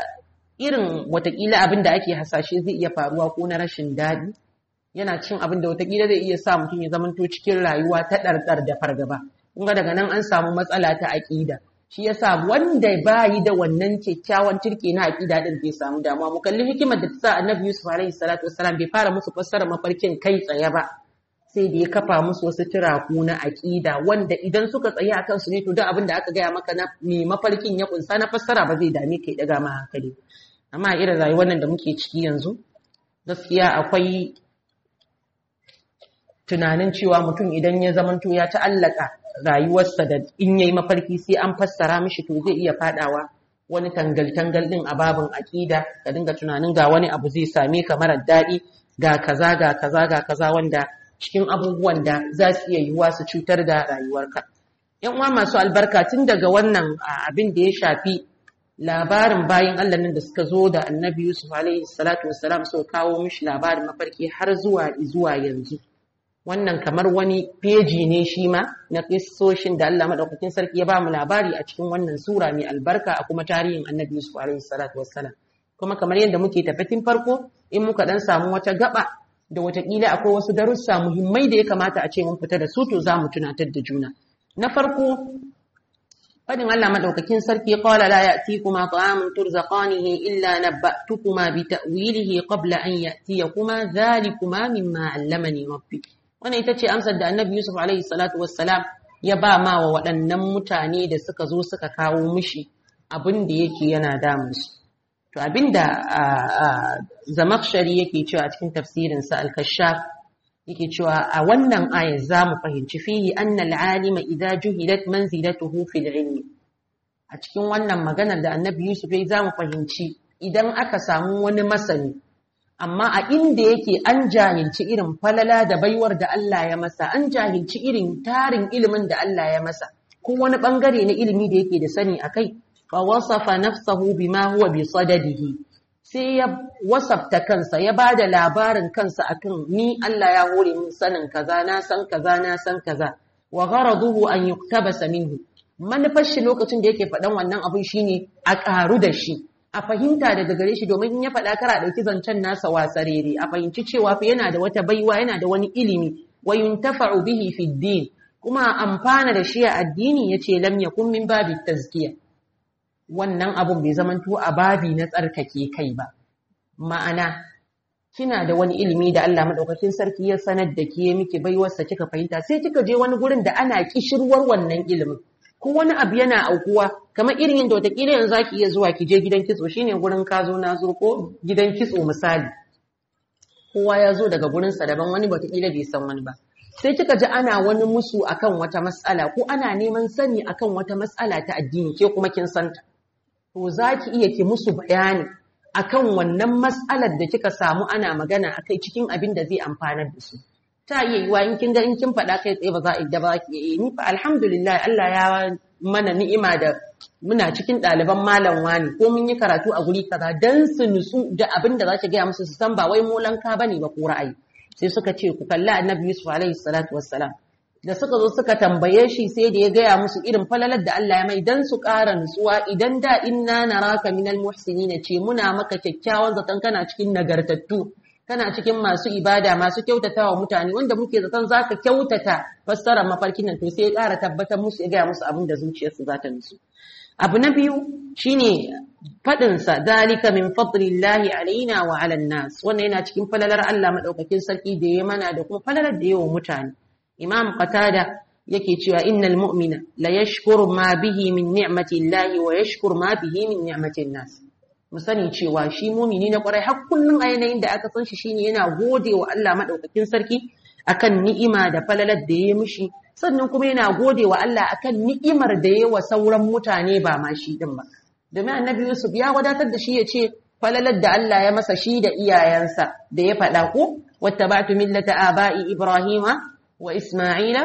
irin watakila abin da ake hasashe zai iya faruwa ko na rashin daɗi yana cin abin da watakila zai iya sa mutum ya zamanto cikin rayuwa ta ɗarɗar da fargaba kun ga daga nan an samu matsala ta aƙida shi yasa wanda bayi da wannan kyakkyawan turke na aƙida din bai samu damuwa mu kalli hikimar da ta sa annabi yusuf alaihi salatu wassalam bai fara musu fassara mafarkin kai tsaye ba sai da ya kafa musu wasu turaku na aƙida wanda idan suka tsaye a kansu ne to duk abin da aka gaya maka na me mafarkin ya kunsa na fassara ba zai dame ka ya daga ma hankali amma irin rayuwar nan da muke ciki yanzu gaskiya akwai tunanin cewa mutum idan ya zamanto ya ta'allaka rayuwarsa da in yayi mafarki sai an fassara mishi to zai iya fadawa wani tangal-tangal din a babin aƙida ka dinga tunanin ga wani abu zai same ka marar daɗi ga kaza ga kaza ga kaza wanda cikin abubuwan da za su iya yiwuwa su cutar da rayuwarka yan uwa masu albarka tun daga wannan abin da ya shafi labarin bayan Allah nan da suka zo da annabi Yusuf alaihi salatu wassalam so kawo mishi labarin mafarki har zuwa zuwa yanzu wannan kamar wani peji ne shi ma na kissoshin da Allah madaukakin sarki ya ba mu labari a cikin wannan sura mai albarka a kuma tarihin annabi Yusuf alaihi salatu wassalam kuma kamar yadda muke tafatin farko in muka dan samu wata gaba da watakila akwai wasu darussa muhimmai da ya kamata a ce mun fita da su to za mu tunatar da juna na farko fadin Allah madaukakin sarki qala la ya'tikuma ta'amun turzaqanihi illa nabba'tukuma bi ta'wilihi qabla an ya'tiyakuma dhalikuma mimma 'allamani rabbi wannan ita ce amsar da Annabi Yusuf alaihi salatu wassalam ya ba ma wa waɗannan mutane da suka zo suka kawo mishi abin da yake yana damunsu to abinda zamakshari yake cewa a cikin tafsirinsa al-kashaf yake cewa a wannan aya zamu fahimci fihi anna al-alima idza juhilat manzilatuhu fil ilmi a cikin wannan maganar da annabi Yusuf ya zamu fahimci idan aka samu wani masani amma a inda yake an jahilci irin falala da baiwar da Allah ya masa an jahilci irin tarin ilimin da Allah ya masa ko wani bangare na ilimi da yake da sani akai fa wasafa nafsahu bima huwa bi sadadihi sai ya wasafta kansa ya bada labarin kansa akan ni Allah ya hore min sanin kaza na san kaza na san kaza wa gharaduhu an yuktabasa minhu manufar shi lokacin da yake faɗan wannan abin shine a ƙaru da shi a fahimta daga gare shi domin in ya faɗa kara ɗauki zancen nasa wasarere a fahimci cewa fa yana da wata baiwa yana da wani ilimi wa yuntafa'u bihi fi din kuma amfana da shi a addini yace lam yakun min babi tazkiya wannan abun bai zamanto a babi na tsarkake kai ba ma'ana kina da wani ilimi da Allah madaukakin sarki ya sanar da ke miki baiwarsa kika fahimta sai kika je wani gurin da ana kishirwar wannan ilimin ko wani abu yana aukuwa kamar irin yadda watakila yanzu zaki iya zuwa ki je gidan kitso shine gurin ka zo na zo ko gidan kitso misali kowa ya zo daga gurin sa daban wani watakila bai san wani ba sai kika ji ana wani musu akan wata mas'ala ko ana neman sani akan wata mas'ala ta addini ke kuma kin santa to zaki iya ki musu bayani akan wannan mas'alar da kika samu ana magana akai cikin abin da zai amfanar da su ta iya yiwa in kin ga in kin faɗa kai tsaye ba za a idda ba ki yi ni fa alhamdulillah Allah ya mana ni'ima da muna cikin ɗaliban malam wani ko mun yi karatu a guri kaza dan su nutsu da abin da za ki gaya musu su san ba wai molanka bane ba ko ra'ayi sai suka ce ku kalli annabi Yusuf alaihi salatu wassalam da suka zo suka tambaye shi sai da ya gaya musu irin falalar da Allah ya mai dan su ƙara nutsuwa idan da inna naraka minal muhsinin ce muna maka kyakkyawan zaton kana cikin nagartattu kana cikin masu ibada masu kyautata wa mutane wanda muke zaton za ka kyautata fassarar mafarkin nan to sai ya ƙara tabbatar musu ya gaya musu abin da zuciyarsu za ta nutsu abu na biyu shine faɗinsa dalika min fadlillahi alaina wa ala nas wannan yana cikin falalar Allah madaukakin sarki da ya mana da kuma falalar da yawa mutane imam qatada yake cewa innal mu'mina la yashkuru ma bihi min ni'mati llahi wa yashkuru ma bihi min ni'mati nas mu sani cewa shi mumini na kwarai har kullum a yanayin da aka san shi shine yana gode wa Allah madaukakin sarki akan ni'ima da falalar da ya mishi sannan kuma yana gode wa Allah akan ni'imar da ya wa sauran mutane ba ma shi din ba domin annabi Yusuf ya wadatar da shi ya ce falalar da Allah ya masa shi da iyayensa da ya faɗa ko wattaba'tu millata aba'i ibrahima wa isma'ila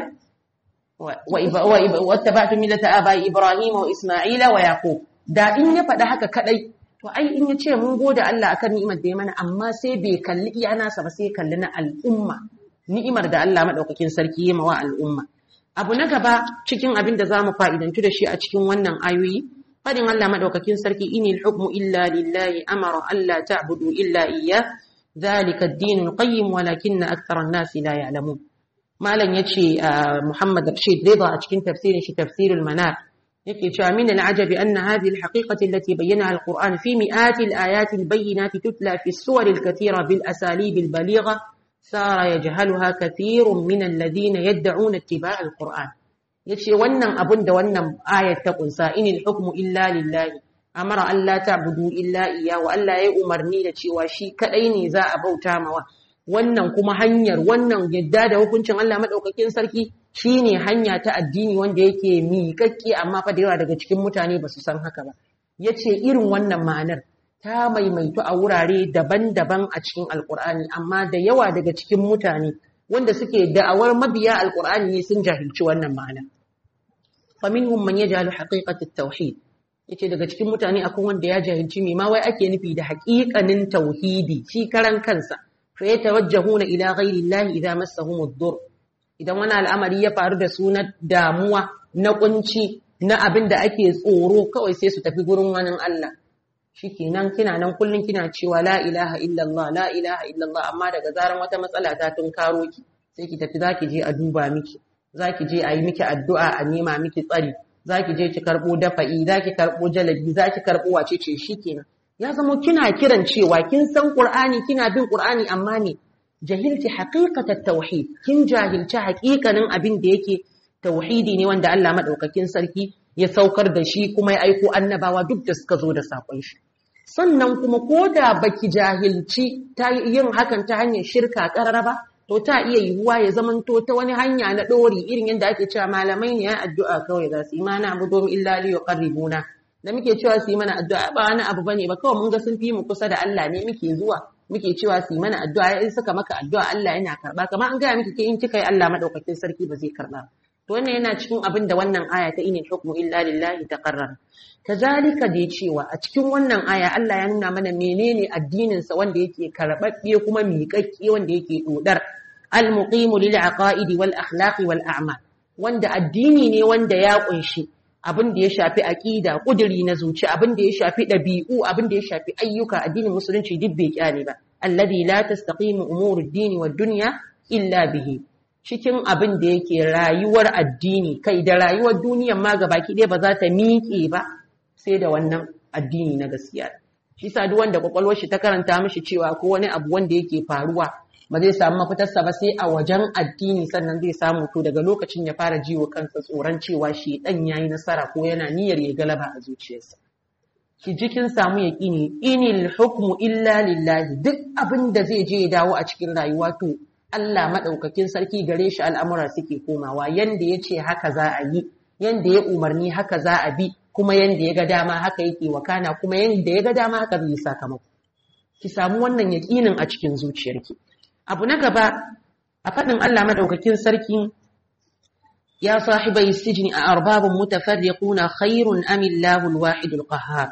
wattaba'tu millata aba'i ibrahima wa isma'ila wa yaqub da in ya faɗa haka kadai to ai in ya ce mun gode Allah akan ni'imar da ya mana amma sai bai kalli iya nasa ba sai kalli na al'umma ni'imar da Allah madaukakin sarki ya mawa al'umma abu na gaba cikin abin da zamu fa'idantu da shi a cikin wannan ayoyi fadin Allah madaukakin sarki inil hukmu illa lillahi amara alla ta'budu illa iyyah dhalika ad-din al-qayyim walakin akthara an-nas la ya'lamun malam yace Muhammad Rashid Rida a cikin tafsirin shi tafsirul manar yake cewa min al'ajab anna hadhihi al-haqiqati allati bayyanaha al-Qur'an fi mi'ati al-ayat al-bayyinat tutla fi as-suwar al-kathira bil asalib al-baligha sara yajhaluha kathirun min alladhina yad'una ittiba' alquran yace wannan abun da wannan ayat ta kunsa inil hukmu illa lillahi amara Allah ta'budu illa iya wa Allah ya umarni da cewa shi kadai ne za a bauta mawa wannan kuma hanyar wannan yadda da hukuncin Allah madaukakin sarki shine hanya ta addini wanda yake miƙaƙƙe amma fa da yawa daga cikin mutane ba su san haka ba yace irin wannan ma'anar ta maimaitu a wurare daban-daban a cikin alkur'ani amma da yawa daga cikin mutane wanda suke da'awar mabiya alkur'ani ne sun jahilci wannan ma'ana faminhum man yajhalu haqiqatat tauhid yace daga cikin mutane akwai wanda ya jahilci me ma wai ake nufi da haƙiƙanin tauhidi shi karan kansa fa yatawajjahuna ila ghairi llahi idza massahum ad-dur idan wani al'amari ya faru da su na damuwa na kunci na abin da ake tsoro kawai sai su tafi gurin wani Allah shikenan kina nan kullun kina cewa la ilaha illallah la ilaha illallah amma daga zaran wata matsala ta tun karo ki sai ki tafi zaki je a duba miki zaki je a yi miki addu'a a nema miki tsari zaki je ki karbo dafa'i zaki karbo jalabi zaki karbo wace ce shikenan ya zama kina kiran cewa kin san qur'ani kina bin qur'ani amma ne jahilci haqiqatat tauhid kin jahilci haqiqanin abin da yake tauhidi ne wanda Allah madaukakin sarki ya saukar da shi kuma ya aiko annabawa duk da suka zo da sakon shi sannan kuma ko da baki jahilci ta yin hakan ta hanyar shirka karara ba to ta iya yiwuwa ya zamanto ta wani hanya na ɗori irin yadda ake cewa malamai ne ya addu'a kawai za su yi mana abu domin illa liyo qarribuna da muke cewa su yi mana addu'a ba wani abu bane ba kawai mun ga sun fi mu kusa da Allah ne muke zuwa muke cewa su yi mana addu'a in suka maka addu'a Allah yana karba kamar an gaya miki ke in kika yi Allah madaukakin sarki ba zai karba to wannan yana cikin abin da wannan aya ta inil hukmu illa lillahi taqarrar kazalika da cewa a cikin wannan aya Allah ya nuna mana menene addinin sa wanda yake karbabbe kuma miƙaƙƙe wanda yake dodar al-muqimu lil aqaidi wal akhlaqi wal a'mal wanda addini ne wanda ya kunshi abin da ya shafi aqida kuduri na zuci abin da ya shafi dabi'u abin da ya shafi ayyuka addinin musulunci duk bai kyale ba alladhi la tastaqimu umurud dini wad dunya illa bihi cikin abin da yake rayuwar addini kai da rayuwar duniyar ma gabaki ɗaya ba za ta miƙe ba sai da wannan addini na gaskiya shi sa duk wanda kwakwalwar shi ta karanta mishi cewa ko wani abu wanda yake faruwa ba zai samu mafitarsa ba sai a wajen addini sannan zai samu to daga lokacin ya fara jiwo kansa tsoron cewa shi dan yayi nasara ko yana niyyar ya galaba a zuciyarsa ki ji kin samu yaqini inil hukmu illa lillahi duk abin da zai je ya dawo a cikin rayuwa to Allah madaukakin sarki gare shi al'amura suke komawa yanda yace haka za a yi yanda ya umarni haka za a bi kuma yanda ya ga dama haka yake wakana kuma yanda ya ga dama haka zai sakamako ki samu wannan yaqinin a cikin zuciyarki abu na gaba a faɗin Allah madaukakin sarki ya sahibai sijni a arbabun mutafarriquna khairun am Allahu al-wahidul qahhar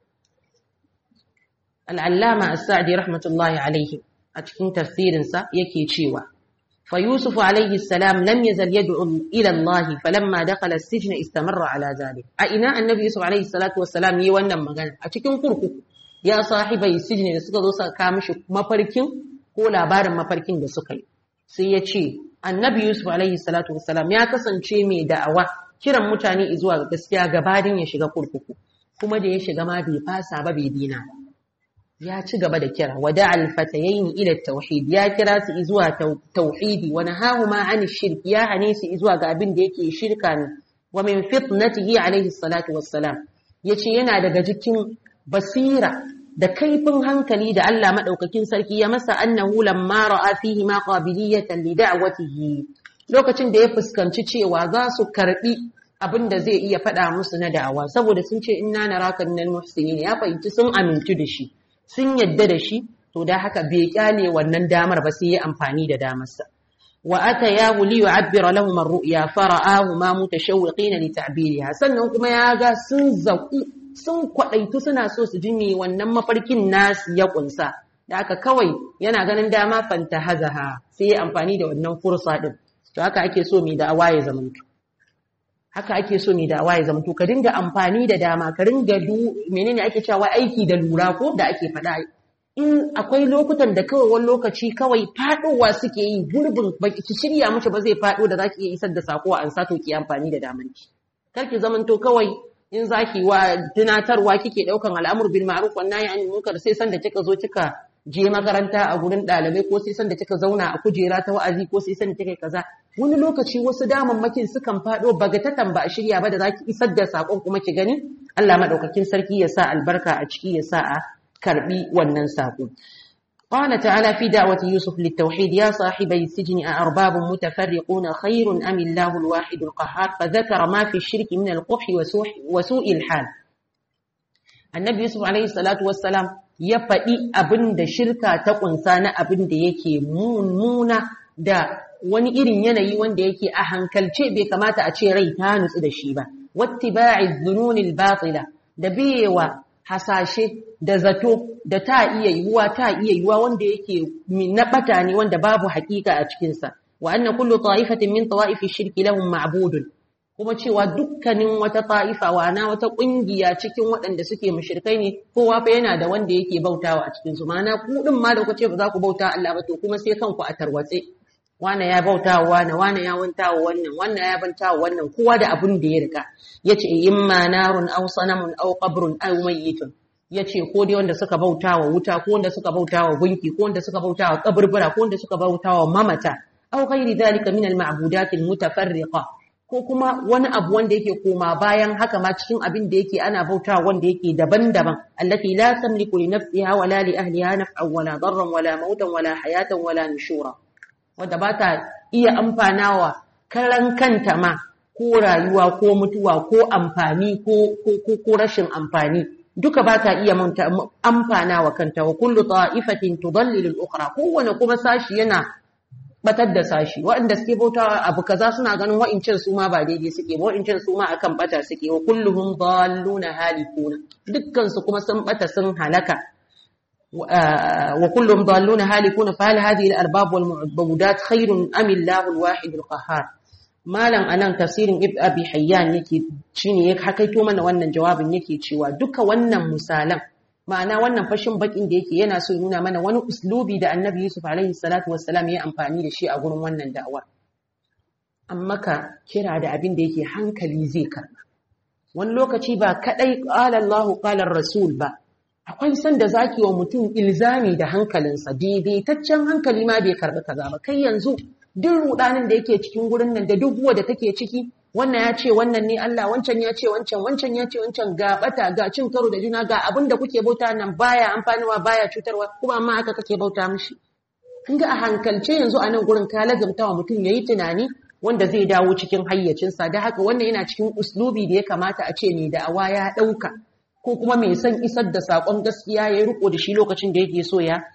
al-allama as-sa'di rahmatullahi alayhi a cikin tafsirin sa yake cewa fa yusuf alayhi salam lam yazal yad'u ila Allah falamma dakhala as-sijna istamarra ala zalik a ina annabi yusuf alayhi salatu wassalam yi wannan magana a cikin kurkuku ya sahibai sijni da suka zo suka kawo mishi mafarkin ko labarin mafarkin da suka yi sai ya ce annabi yusuf alaihi salatu wasalam ya kasance mai da'awa kiran mutane zuwa ga gaskiya gabanin ya shiga kurkuku kuma da ya shiga ma bai fasa ba bai dina ya ci gaba da kira wada alfatayaini ila tauhid ya kira su zuwa tauhidi wa nahahuma an shirk ya hane su zuwa ga abin da yake shirka ne wa min fitnatihi alaihi salatu wassalam yace yana daga cikin basira da kaifin hankali da Allah madaukakin sarki ya masa annahu lamma ra'a fihi ma qabiliyatan li da'watihi lokacin da ya fuskanci cewa za su karbi abin da zai iya faɗa musu na da'awa saboda sun ce inna naraka minal muhsinin ya fahimci sun amintu da shi sun yadda da shi to da haka bai kyale wannan damar ba sai ya amfani da damarsa wa atayahu li yu'abbira lahum ar-ru'ya fara'ahu ma mutashawwiqina li ta'biriha sannan kuma ya ga sun zaku sun kwaɗaitu suna so su ji me wannan mafarkin nasu ya kunsa da aka kawai yana ganin dama fanta hazaha sai ya amfani da wannan fursa din to haka ake so mai da'awa ya zamanto haka ake so mai da'awa ya zamanto ka dinga amfani da dama ka ringa du menene ake cewa aiki da lura ko da ake faɗa in akwai lokutan da kawai wani lokaci kawai faɗowa suke yi gurbin baki ki shirya mishi ba zai faɗo da zaki iya isar da sako a ansa to ki amfani da damanki kar ki zamanto kawai in zaki wa tunatarwa kike daukan al'amur bil ma'ruf wan nahy anil munkar sai san da kika zo kika je makaranta a gurin ɗalibai ko sai sanda kika zauna a kujera ta wa'azi ko sai sanda kika kaza wani lokaci wasu damammakin sukan faɗo bagatatan ba a shirya ba da zaki isar da sakon kuma ki gani Allah madaukakin sarki ya sa albarka a ciki ya sa a karbi wannan sako قال تعالى في دعوة يوسف للتوحيد يا صاحبي السجن أأرباب متفرقون خير أم الله الواحد القهار فذكر ما في الشرك من القبح وسوء, وسوء الحال النبي يوسف عليه الصلاة والسلام ya faɗi abin da shirka ta ƙunsa na abin da yake mummuna da wani irin yanayi wanda yake a hankalce bai kamata a ce rai ta nutsu da shi ba. Wattiba'i zununil batila da biyewa hasashe da zato da ta iya yiwuwa ta iya yiwuwa wanda yake na bata ne wanda babu hakika a cikinsa. Wa anna kullu ta'ifatin min tawa'ifi shirki lahum ma'budun kuma cewa dukkanin wata ta'ifa wana wata kungiya cikin waɗanda suke mushrikai ne kowa fa yana da wanda yake bautawa a cikin su ma'ana ku din ma da kuce ba za ku bauta Allah ba to kuma sai kanku a tarwatse wane ya bauta wa wane wane ya wanta wa wannan wannan ya banta wa wannan kowa da abin da ya rika yace imma narun aw sanamun aw qabrun aw mayyitun yace ko dai wanda suka bauta wa wuta ko wanda suka bauta wa gunki ko wanda suka bauta wa kaburbura ko wanda suka bauta wa mamata aw ghairi dhalika min al-ma'budat al-mutafarriqa ko kuma wani abu wanda yake koma bayan haka ma cikin abin da yake ana bauta wanda yake daban-daban allati la tamliku li nafsiha wala li ahliha naf'an wala darran wala mautan wala hayatan wala nushura wanda ba ta iya amfanawa karan kanta ma ko rayuwa ko mutuwa ko amfani ko ko ko rashin amfani duka ba ta iya amfanawa kanta wa kullu ta'ifatin tudallilu al-ukhra kowane kuma sashi yana batar da sashi waɗanda suke bauta abu kaza suna ganin wa'incin su ma ba daidai suke ba wa'incin su ma akan bata suke wa kulluhum dalluna halikuna dukkan su kuma sun bata sun halaka wa kulluhum dalluna halikuna fa hal hadhihi al-arbab wal mu'budat khairun am Allahu al-wahid al-qahhar malam anan tafsirin ibn abi hayyan yake shine ya hakaito mana wannan jawabin yake cewa duka wannan misalan ma'ana wannan fashin bakin da yake yana so ya nuna mana wani uslubi da annabi Yusuf alaihi salatu wassalam ya amfani da shi a gurin wannan da'awar amma ka kira da abin da yake hankali zai karba wani lokaci ba kadai qala Allahu qala rasul ba akwai san da zaki wa mutum ilzami da hankalinsa daidaitaccen hankali ma bai karbi kaza ba kai yanzu duk rudanin da yake cikin gurin nan da duk da take ciki wannan ya ce wannan ne Allah wancan ya ce wancan wancan ya ce wancan ga bata ga cin karo da juna ga abin da kuke bauta nan baya amfaniwa baya cutarwa kuma amma haka kake bauta mishi kin ga a hankalce yanzu a nan gurin ka lazumta wa mutum yayi tunani wanda zai dawo cikin hayyacinsa da haka wannan yana cikin uslubi da ya kamata a ce ne da awa ya dauka ko kuma mai son isar da sakon gaskiya ya riko da shi lokacin da yake so ya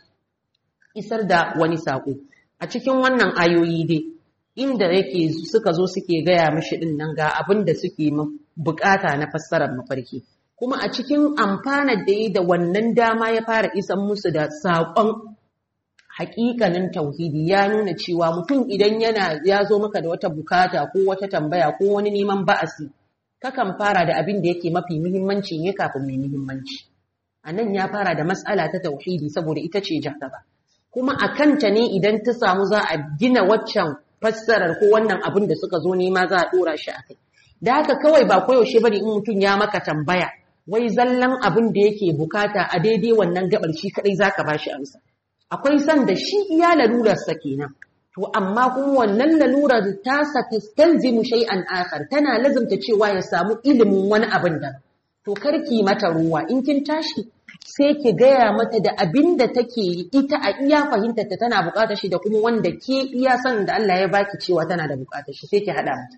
isar da wani sako a cikin wannan ayoyi dai inda yake suka zo suke gaya mishi din nan ga abin da suke bukata na fassarar mafarki kuma a cikin amfanar da yi da wannan dama ya fara isan musu da saƙon haƙiƙanin tauhidi ya nuna cewa mutum idan yana ya zo maka da wata bukata ko wata tambaya ko wani neman ba'asi kakan fara da abin da yake mafi muhimmanci ne kafin mai muhimmanci a nan ya fara da mas'ala ta tauhidi saboda ita ce jagaba kuma a kanta ne idan ta samu za a gina waccan fassarar ko wannan abin da suka zo nema za a dora shi akai da haka kawai ba koyaushe bane in mutum ya maka tambaya wai zallan abin da yake bukata a daidai wannan gabar shi kadai zaka bashi amsa akwai san da shi iya lalurar sa kenan to amma kuma wannan lalurar ta sa tastalzimu shay'an akhar tana lazumta cewa ya samu ilimin wani abin da to karki mata ruwa in kin tashi sai ki gaya mata da abin da take ita a iya fahimtar ta tana bukatar shi da kuma wanda ke iya sanin da Allah ya baki cewa tana da bukatar shi sai ki hada mata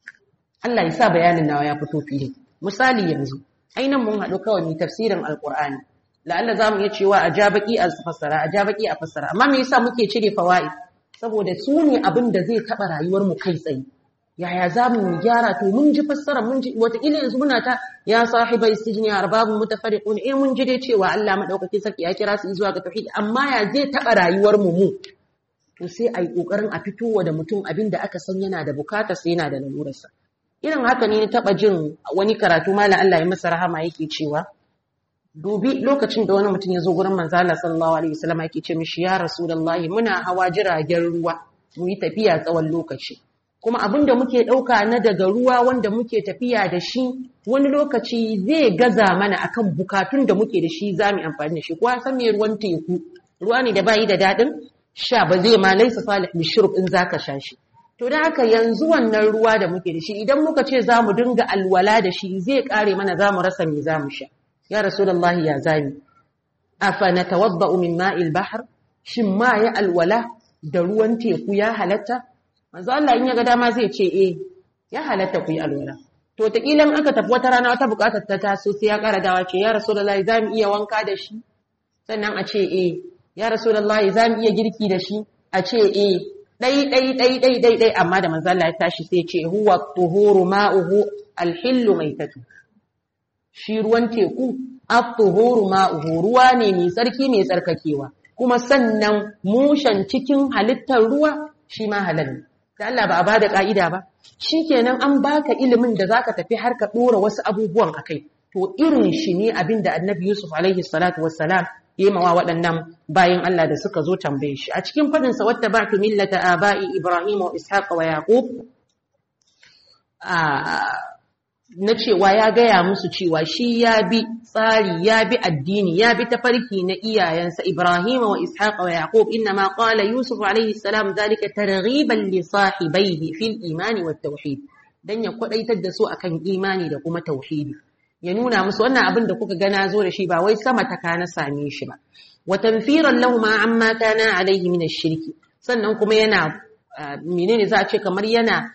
Allah ya sa bayanin nawa ya fito fili misali yanzu ainan mun haɗu kawai mu tafsirin alqur'ani la'alla zamu iya cewa a ja baki a fassara a ja baki a fassara amma me yasa muke cire fawaid saboda su ne abin da zai taba rayuwar mu kai tsaye yaya za mu gyara to mun ji fassara mun ji wataƙila yanzu muna ta ya sahiba istijni arbabun mutafarriqun eh mun ji dai cewa Allah madaukakin sarki ya kira su zuwa ga tauhid amma ya zai taba rayuwar mu mu to sai ai kokarin a fitowa da mutum abin da aka san yana da bukata sai yana da lalurarsa irin haka ne na taba jin wani karatu malam Allah ya masa rahama yake cewa dubi lokacin da wani mutum ya zo gurin manzo Allah sallallahu alaihi wasallam yake ce mishi ya rasulullahi muna hawa jiragen ruwa mu yi tafiya tsawon lokaci kuma abin da muke ɗauka na daga ruwa wanda muke tafiya da shi wani lokaci zai gaza mana akan bukatun da muke da shi za mu amfani da shi kuwa san me ruwan teku ruwa ne da bayi da daɗin sha ba zai ma laisa salih lishurb in zaka sha shi to da haka yanzu wannan ruwa da muke da shi idan muka ce za mu dinga alwala da shi zai kare mana za mu rasa me za mu sha ya rasulullahi ya zami afa natawadda'u min ma'il bahr shin ma ya alwala da ruwan teku ya halatta manzo Allah in ya ga dama zai ce eh ya halatta ku yi alwala to ta kilan aka tafi wata rana wata bukatar ta taso sai ya kara dawa ce ya rasulullahi za mu iya wanka da shi sannan a ce eh ya rasulullahi za mu iya girki da shi a ce eh dai dai dai dai dai dai amma da manzo Allah ya tashi sai ce huwa tuhuru ma'uhu alhillu maitatu shi ruwan teku at-tuhuru ma'uhu ruwa ne mai tsarki mai tsarkakewa kuma sannan mushan cikin halittar ruwa shi ma halal ne da Allah ba a bada ka'ida ba shikenan an baka ilimin da zaka tafi har ka dora wasu abubuwan akai to irin shi ne abinda Annabi Yusuf alaihi salatu wassalam yemawa waɗannan bayan Allah da suka zo tambaye shi a cikin fadin sa wata ba'tu millata aba'i Ibrahim wa Ishaq wa Yaqub na cewa ya gaya musu cewa shi ya bi tsari ya bi addini ya bi tafarki na iyayensa Ibrahim wa Ishaq wa Yaqub inma qala Yusuf alayhi salam zalika targhiban li sahibaihi fil imani wat tauhid dan ya kwadaitar da su akan imani da kuma tauhidi ya nuna musu wannan abin da kuka gana zo da shi ba wai sama ta kana same shi ba wa tanfiran lahum amma kana alayhi min ash-shirki sannan kuma yana menene za a ce kamar yana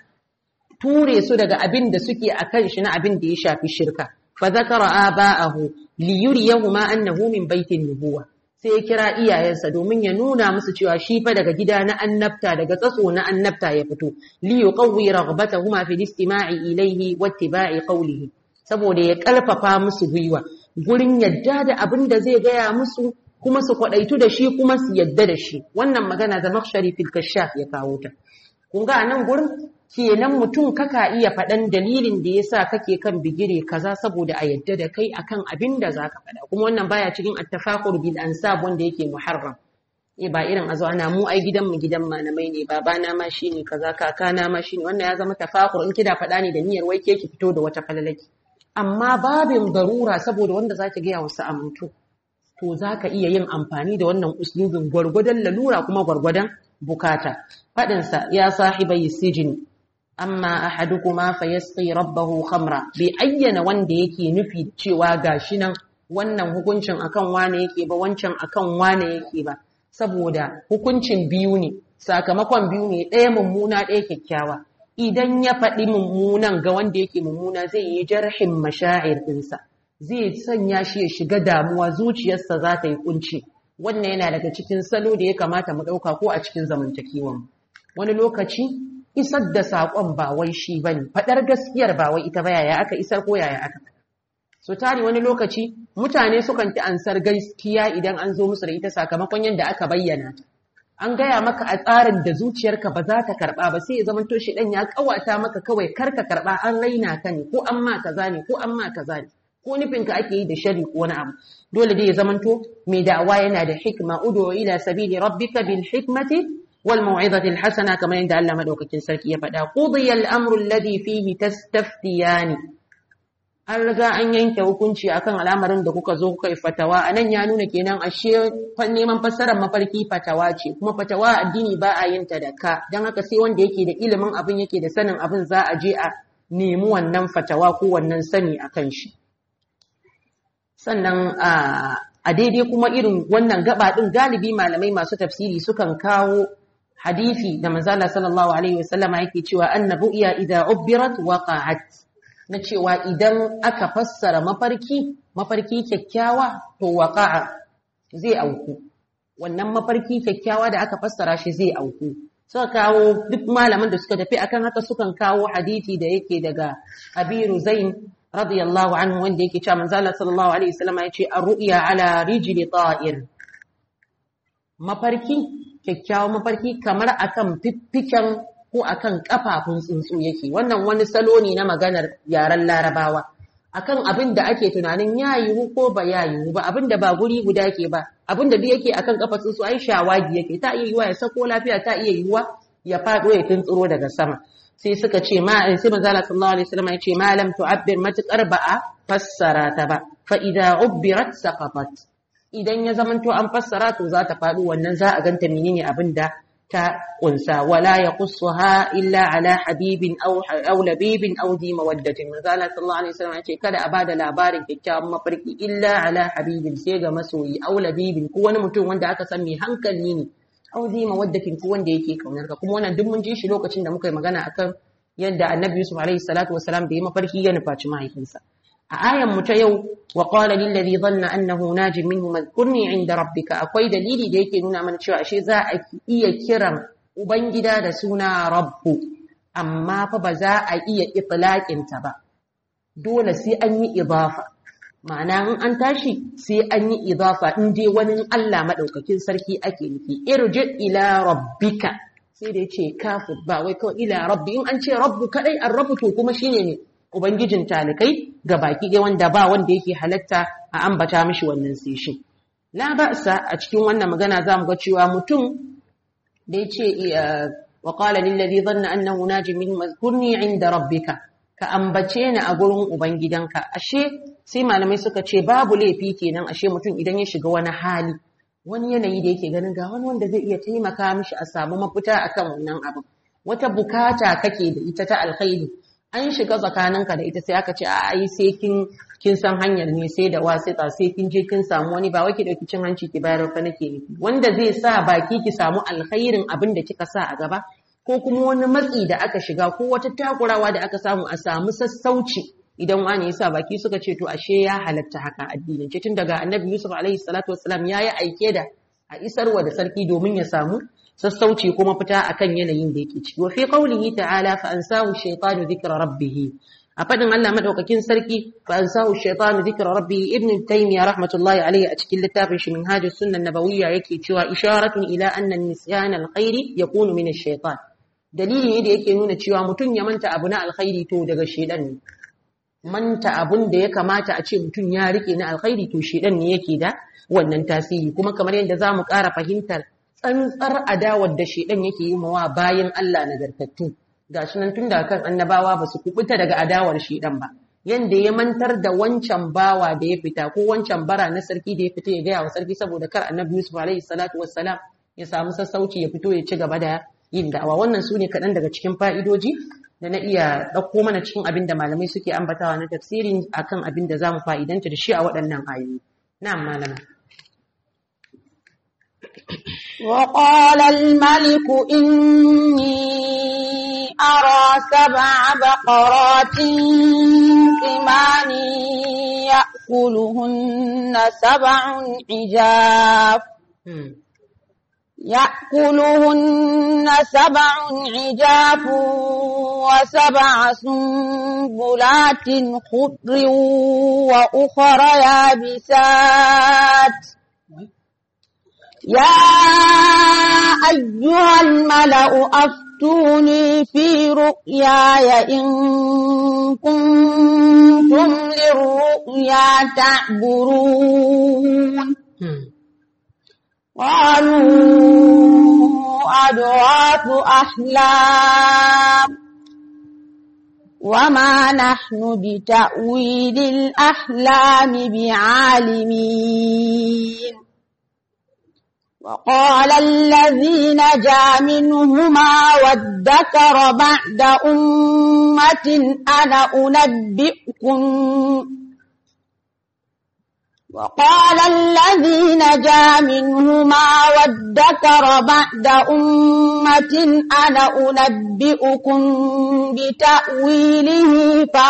ture su daga abin da suke a kan shi na abin da ya shafi shirka fa zakara aba'ahu li yuriyahuma annahu min baitin nubuwa sai ya kira iyayensa domin ya nuna musu cewa shi fa daga gida na annabta daga tsatso na annabta ya fito li yuqawwi raghbatahuma fi istima'i ilayhi wa ittiba'i qawlihi saboda ya karfafa musu gwiwa gurin yadda da abin da zai gaya musu kuma su kwadaitu da shi kuma su yadda da shi wannan magana da makshari fil kashaf ya kawo ta kun ga nan gurin kenan mutum kaka iya faɗan dalilin da yasa kake kan bigire kaza saboda a yadda da kai akan abin da zaka faɗa kuma wannan baya cikin at-tafaqur bil ansab wanda yake muharram eh ba irin azo ana mu ai gidan mu gidan malamai ne babana ma shine kaza kakana ma shine wannan ya zama tafaqur in kida faɗa ne da niyyar wai ke ki fito da wata falalaki amma babin darura saboda wanda zaki ga ya wasu amintu to zaka iya yin amfani da wannan uslubin gwargwadon lalura kuma gwargwadon bukata faɗinsa ya sahibai sijini amma ahadukuma fayasqi rabbahu khamra bai ayyana wanda yake nufi cewa gashi nan wannan hukuncin akan wane yake ba wancan akan wane yake ba saboda hukuncin biyu ne sakamakon biyu ne ɗaya mummuna ɗaya kyakkyawa idan ya faɗi mummunan ga wanda yake mummuna zai yi jarhin mashaa'ir ɗinsa zai sanya shi ya shiga damuwa zuciyarsa za ta yi kunci wannan yana daga cikin salo da ya kamata mu ɗauka ko a cikin zamantakewan wani lokaci isar da saƙon ba wai shi ba ne faɗar gaskiyar ba wai ita ba yaya aka isar ko yaya aka so tari wani lokaci mutane sukan ki ansar gaskiya idan an zo musu da ita sakamakon yadda aka bayyana ta an gaya maka a tsarin da zuciyarka ba za ta karɓa ba sai ya zama to shi ɗan ya ƙawata maka kawai kar ka karɓa an raina ka ne ko an ma kaza ne ko an ma kaza ne ko nufinka ake yi da shari ko wani abu dole dai ya zamanto mai da'awa yana da hikma udu ila sabili rabbika bil hikmati wal mau'izati al hasana kamar yadda Allah madaukakin sarki ya faɗa qudiya al amru alladhi fihi tastaftiyani an riga an yanke hukunci akan al'amarin da kuka zo kuka yi fatawa anan ya nuna kenan ashe neman fassarar mafarki fatawa ce kuma fatawa addini ba a yin ta da ka dan haka sai wanda yake da ilimin abin yake da sanin abin za a je a nemi wannan fatawa ko wannan sani akan shi sannan a daidai kuma irin wannan gaba din galibi malamai masu tafsiri sukan kawo hadisi da manzala sallallahu alaihi wasallam yake cewa annabu iya idza ubbirat waqa'at na cewa idan aka fassara mafarki mafarki kyakkyawa to waqa'a zai auku wannan mafarki kyakkyawa da aka fassara shi zai auku suka kawo duk malaman da suka tafi akan haka sukan kawo hadisi da yake daga Abiru Zain radiyallahu anhu wanda yake cewa manzo Allah sallallahu alaihi wasallam ya ce ar-ru'ya ala rijli ta'ir mafarki kyakkyawan mafarki kamar akan fiffiken ko akan kafafun tsuntsu yake wannan wani salo ne na maganar yaren larabawa akan abin da ake tunanin ya yiwu ko ba ya yiwu ba abin da ba guri guda ke ba abin da duk yake akan kafa tsuntsu ai shawagi yake ta iya yiwuwa ya sako lafiya ta iya yiwuwa ya faɗo ya tuntsuro daga sama sai suka ce ma sai manzo Allah sallallahu alaihi wasallam ya ce ma lam tu'abbir matakar ba a fassara ta ba fa idza ubbirat saqatat idan ya zamanto an fassara to za ta faɗo wannan za a ganta menene abin da ta kunsa wala yaqussuha illa ala habibin aw aw labibin aw di mawaddatin manzo Allah sallallahu alaihi wasallam yace kada a bada labarin kyakkyawan mafarki illa ala habibin sai ga masoyi aw labibin ko wani mutum wanda aka san mai hankali ne aw di mawaddatin ko wanda yake kaunar ka kuma wannan duk mun ji shi lokacin da muka yi magana akan yadda annabi Yusuf alaihi salatu wasalam da ya mafarki ya nufaci mahaifinsa a ayan mu ta yau wa qala lil ladhi dhanna annahu najin minhu madhkurni inda rabbika akwai dalili da yake nuna mana cewa ashe za a iya kiran ubangida da suna rabbu amma fa ba za a iya itlaqin ta ba dole sai an yi idafa ma'ana in an tashi sai an yi idafa in dai wani Allah madaukakin sarki ake nufi irji ila rabbika sai da yace kafu ba wai kawai ila rabbi in an ce rabbu kadai an rabu to kuma shine ne Ubangijin talikai ga baki ɗaya wanda ba wanda yake halatta a ambata mishi wannan sai shi. La ba'sa a cikin wannan magana za mu ga cewa mutum da ya ce wa qala lil ladhi dhanna annahu najin min mazkurni inda rabbika ka ambace ni a gurin ubangidanka ashe sai malamai suka ce babu laifi kenan ashe mutum idan ya shiga wani hali wani yanayi da yake ganin ga wani wanda zai iya taimaka mishi a samu mafita akan wannan abin wata bukata kake da ita ta alkhairi an shiga tsakaninka da ita sai aka ce a ai sai kin kin san hanyar ne sai da wasita sai kin je kin samu wani ba wai ki dauki cin hanci ki bayar fa nake nufi wanda zai sa baki ki samu alkhairin abin da kika sa a gaba ko kuma wani matsi da aka shiga ko wata takurawa da aka samu a samu sassauci idan wani ya sa baki suka ce to ashe ya halatta haka addinin ce tun daga annabi Yusuf alaihi salatu wassalam ya yi aike da a isarwa da sarki domin ya samu sassauci kuma fita akan yanayin da yake ciki wa fi qawlihi ta'ala fa ansahu shaytanu dhikra rabbih a fadin Allah madaukakin sarki fa ansahu shaytanu dhikra rabbih ibn taymiyyah rahmatullahi alayhi a cikin littafin shi minhajus sunnah nabawiyya yake cewa isharatun ila anna nisyan alkhairi yakunu min ash-shaytan dalili ne da yake nuna cewa mutum ya manta abu na alkhairi to daga shedan ne manta abun da ya kamata a ce mutum ya rike na alkhairi to shedan ne yake da wannan tasiri kuma kamar yadda zamu ƙara fahimtar tsantsar adawar da shedan yake yi mawa bayan Allah nagartattu gashi nan tun daga kan annabawa ba su kubuta daga adawar shedan ba yanda ya mantar da wancan bawa da ya fita ko wancan bara na sarki da ya fita ya gaya wa sarki saboda kar annabi Yusuf alaihi salatu wassalam ya samu sassauci ya fito ya ci gaba da yin da'awa wannan su ne kaɗan daga cikin fa'idoji da na iya ɗauko mana cikin abin da malamai suke ambatawa na tafsirin akan abin da za mu fa'idanta da shi a waɗannan ayoyi na'am malama وقال الملك إني أرى سبع بقرات ثمان يأكلهن سبع عجاف يأكلهن سبع عجاف وسبع سنبلات خضر وأخر يابسات يا أيها الملأ أفتوني في رؤياي إن كنتم للرؤيا تعبرون قالوا أدراك أحلام وما نحن بتأويل الأحلام بعالمين وقال الذي نجا منهما وادكر بعد أمة أنا أنبئكم وقال الذي نجا منهما وادكر بعد أمة أنا أنبئكم بتأويله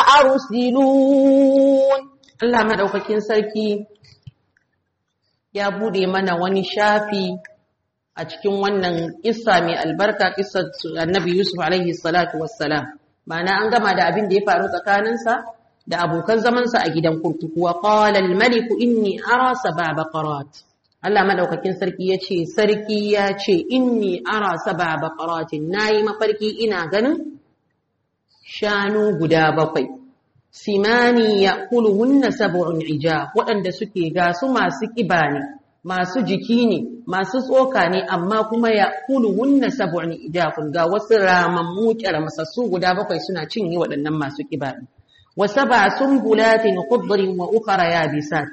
فأرسلون Allah madaukakin sarki ya bude mana wani shafi a cikin wannan kissa mai albarka kissar Annabi Yusuf alaihi salatu wassalam ma'ana an gama da abin da ya faru tsakaninsa da abokan zamansa a gidan kurkuku wa qala al-malik inni ara sab'a baqarat Allah madaukakin sarki yace sarki ya ce inni ara sab'a baqaratin nayi mafarki ina ganin shanu guda bakwai simani ya'kuluhunna sab'un ijab waɗanda suke ga su masu kiba ne masu jiki ne masu tsoka ne amma kuma ya'kuluhunna sab'un ijafun ga wasu ramammu masassu guda bakwai suna cinye waɗannan masu kiba ne وسبع سنبلات خضر وأخرى يابسات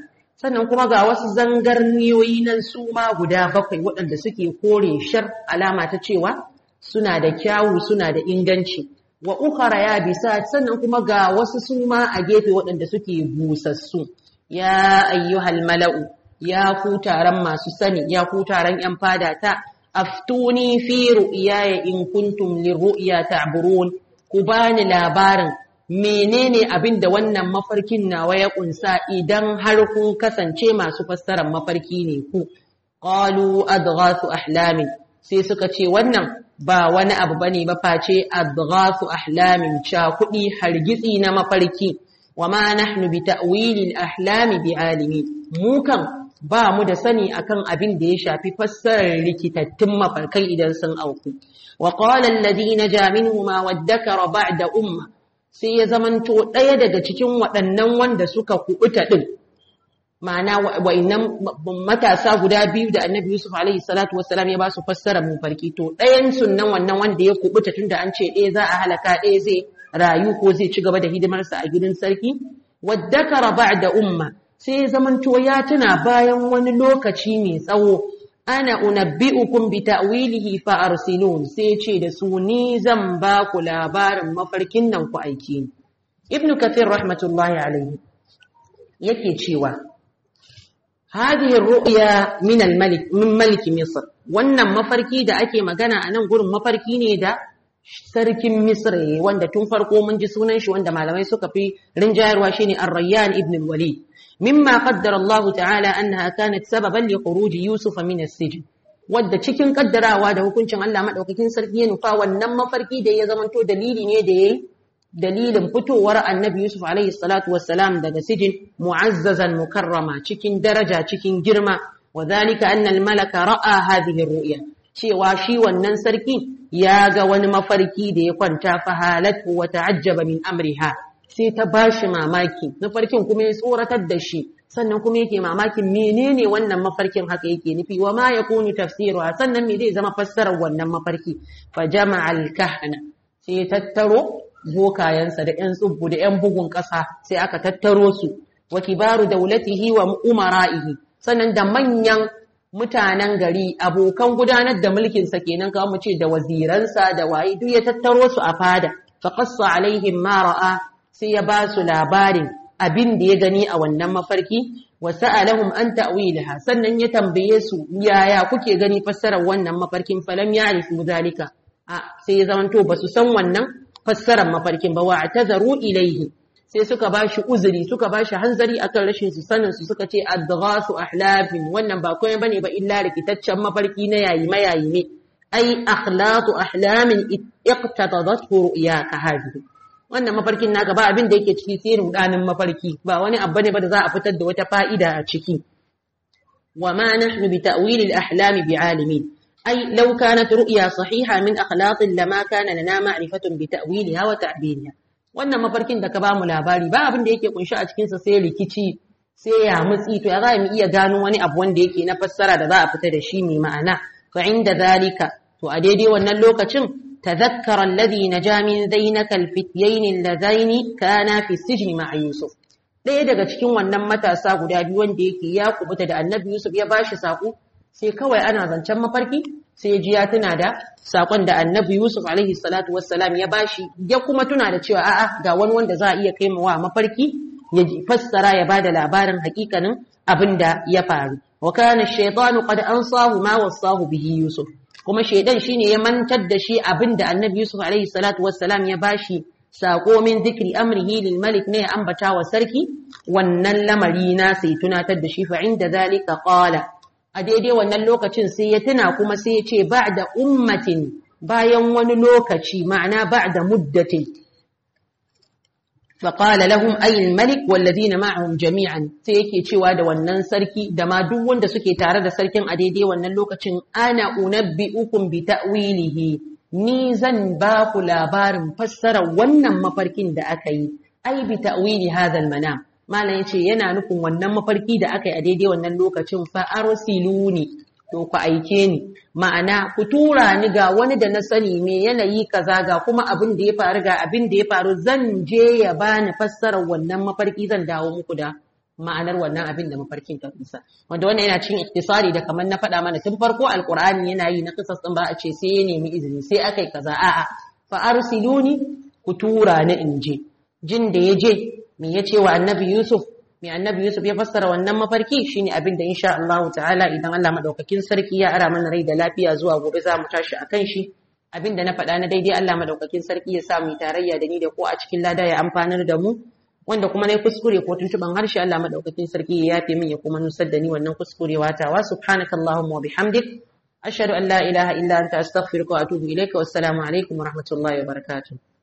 sannan kuma ga wasu zangarniyoyi nan su ma guda bakwai waɗanda suke kore shar alama ta cewa suna da kyawu suna da inganci wa ukhara ya bisa sannan kuma ga wasu su ma a gefe waɗanda suke busassu ya ayyuhal mala'u ya ku taron masu sani ya ku taron yan fada ta aftuni fi ru'yaya in kuntum lirru'ya ta'burun ku bani labarin menene abin da wannan mafarkin nawa ya kunsa idan har kun kasance masu fassarar mafarki ne ku qalu adghathu ahlamin sai suka ce wannan ba wani abu bane ba face adghathu ahlamin cha kudi hargitsi na mafarki wama nahnu bi ta'wilil ahlami bi alimi mu kan ba mu da sani akan abin da ya shafi fassarar rikitattun mafarkai idan sun auku wa qala alladhina ja minhuma waddakara ba'da umma sai ya zamanto ɗaya daga cikin waɗannan wanda suka kuɓuta ɗin ma'ana wa'innan matasa guda biyu da annabi yusuf alaihi salatu wassalam ya ba su fassara mu farki to ɗayan sunnan wannan wanda ya kuɓuta tun da an ce ɗaya za a halaka ɗaya zai rayu ko zai ci gaba da hidimarsa a gidan sarki waddakara ba'da umma sai ya zamanto ya tuna bayan wani lokaci mai tsawo ana unabbi'ukum bi ta'wilihi fa arsilun sai ce da su ni zan ba ku labarin mafarkin nan ku aiki ni ibn kathir rahmatullahi alaihi yake cewa hadhihi ru'ya min al-malik min malik misr wannan mafarki da ake magana a nan gurin mafarki ne da sarkin misr wanda tun farko mun ji sunan shi wanda malamai suka fi rinjayarwa shine ar-rayyan ibn al-walid مما قدر الله تعالى أنها كانت سببا لخروج يوسف من السجن wadda cikin kaddarawa da hukuncin Allah madaukakin sarki ya nufa wannan mafarki da ya zamanto dalili ne da yayi dalilin fitowar annabi Yusuf alaihi salatu wassalam daga sijin mu'azzazan mukarrama cikin daraja cikin girma wa dhalika anna al-malaka ra'a hadhihi ar-ru'ya cewa shi wannan sarki ya ga wani mafarki da ya kwanta fa halatu wa ta'ajjaba min amriha sai ta ba shi mamaki mafarkin kuma ya tsoratar da shi sannan kuma yake mamakin menene wannan mafarkin haka yake nufi wa ma yakunu tafsiruha sannan me zai zama fassarar wannan mafarki fa jama'a al-kahana sai tattaro bokayensa da yan tsubbu da yan bugun ƙasa sai aka tattaro su wa kibaru daulatihi wa umara'ihi sannan da manyan mutanen gari abokan gudanar da mulkin sa kenan kawai mu ce da waziransa da waye duk ya tattaro su a fada fa qassa alaihim ma ra'a sai ya ba su labarin abin da ya gani a wannan mafarki wa sa'alahum an ta'wilaha sannan ya tambaye su yaya kuke gani fassarar wannan mafarkin falam ya'rifu zalika a sai ya zamanto ba su san wannan fassarar mafarkin ba wa atazaru ilaihi sai suka ba shi uzuri suka ba shi hanzari akan rashin su sanin su suka ce adghasu ahlafin wannan ba komai bane ba illa rikitaccen mafarki na yayi mayayi ne ai akhlatu ahlamin iqtadadathu ru'yaka hadhihi wannan mafarkin naka ba abin da yake ciki sai rudanin mafarki ba wani abu ne ba da za a fitar da wata fa'ida a ciki wa ma nahnu bi ta'wil al-ahlam bi'alimin ay law kanat ru'ya sahiha min akhlaq lama kana lana ma'rifatun bi ta'wilha wa ta'biriha wannan mafarkin da ka ba mu labari ba abin da yake kunshi a cikin sa sai rikici sai ya mutsi to ya za mu iya gano wani abu wanda yake na fassara da za a fita da shi mai ma'ana fa inda zalika to a daidai wannan lokacin تذكر الذي نجا من ذينك الفتيين اللذين كانا في السجن مع يوسف ɗaya daga cikin wannan matasa guda biyu wanda yake ya kubuta da annabi Yusuf ya bashi sako sai kawai ana zancen mafarki sai ji ya tuna da sakon da annabi Yusuf alaihi salatu wassalam ya bashi ya kuma tuna da cewa a'a ga wani wanda za a iya kai wa mafarki ya fassara ya bada labarin hakikanin abin da ya faru wa kana ash-shaytanu qad ansahu ma wasahu bihi Yusuf kuma shaidan shine ya mantar da shi abinda annabi Yusuf alaihi salatu wassalam ya bashi sako min zikri amrihi lil malik ne ya ambata wa sarki wannan lamari na sai tunatar da shi fa inda zalika qala a daidai wannan lokacin sai ya tuna kuma sai ya ce ba'da ummatin bayan wani lokaci ma'ana ba'da muddatin فقال لهم أي الملك والذين معهم جميعا sai yake cewa da wannan sarki da ma duk wanda suke tare da sarkin a daidai wannan lokacin ana unabbi'ukum bi ta'wilihi ni zan ba ku labarin fassarar wannan mafarkin da aka yi ai bi ta'wili hadha al-manam malam yace yana nufin wannan mafarki da aka yi a daidai wannan lokacin fa arsiluni to ku aike ni ma'ana ku tura ni ga wani da na sani me yanayi kaza ga kuma abin da ya faru ga abin da ya faru zan je ya bani fassarar wannan mafarki zan dawo muku da ma'anar wannan abin da mafarkin ta kusa wanda wannan yana cikin iktisari da kamar na faɗa mana tun farko alqur'ani yana yi na kisas din ba a ce sai ya nemi izini sai akai kaza a'a fa arsiluni ku tura na inje jin da ya je me ya ce wa annabi yusuf me annabi yusuf ya fassara wannan mafarki shine abin da insha Allah ta'ala idan Allah madaukakin sarki ya ara mana rai da lafiya zuwa gobe za mu tashi akan shi abin da na faɗa na daidai Allah madaukakin sarki ya sa mu tarayya da ni da ko a cikin lada ya amfanar da mu wanda kuma na kuskure ko tuntuban harshe Allah madaukakin sarki ya yafe min ya kuma nusar da ni wannan kuskurewa tawa subhanakallahumma wa bihamdik ashhadu an la ilaha illa anta astaghfiruka wa atubu ilaika wassalamu alaikum wa rahmatullahi wa barakatuh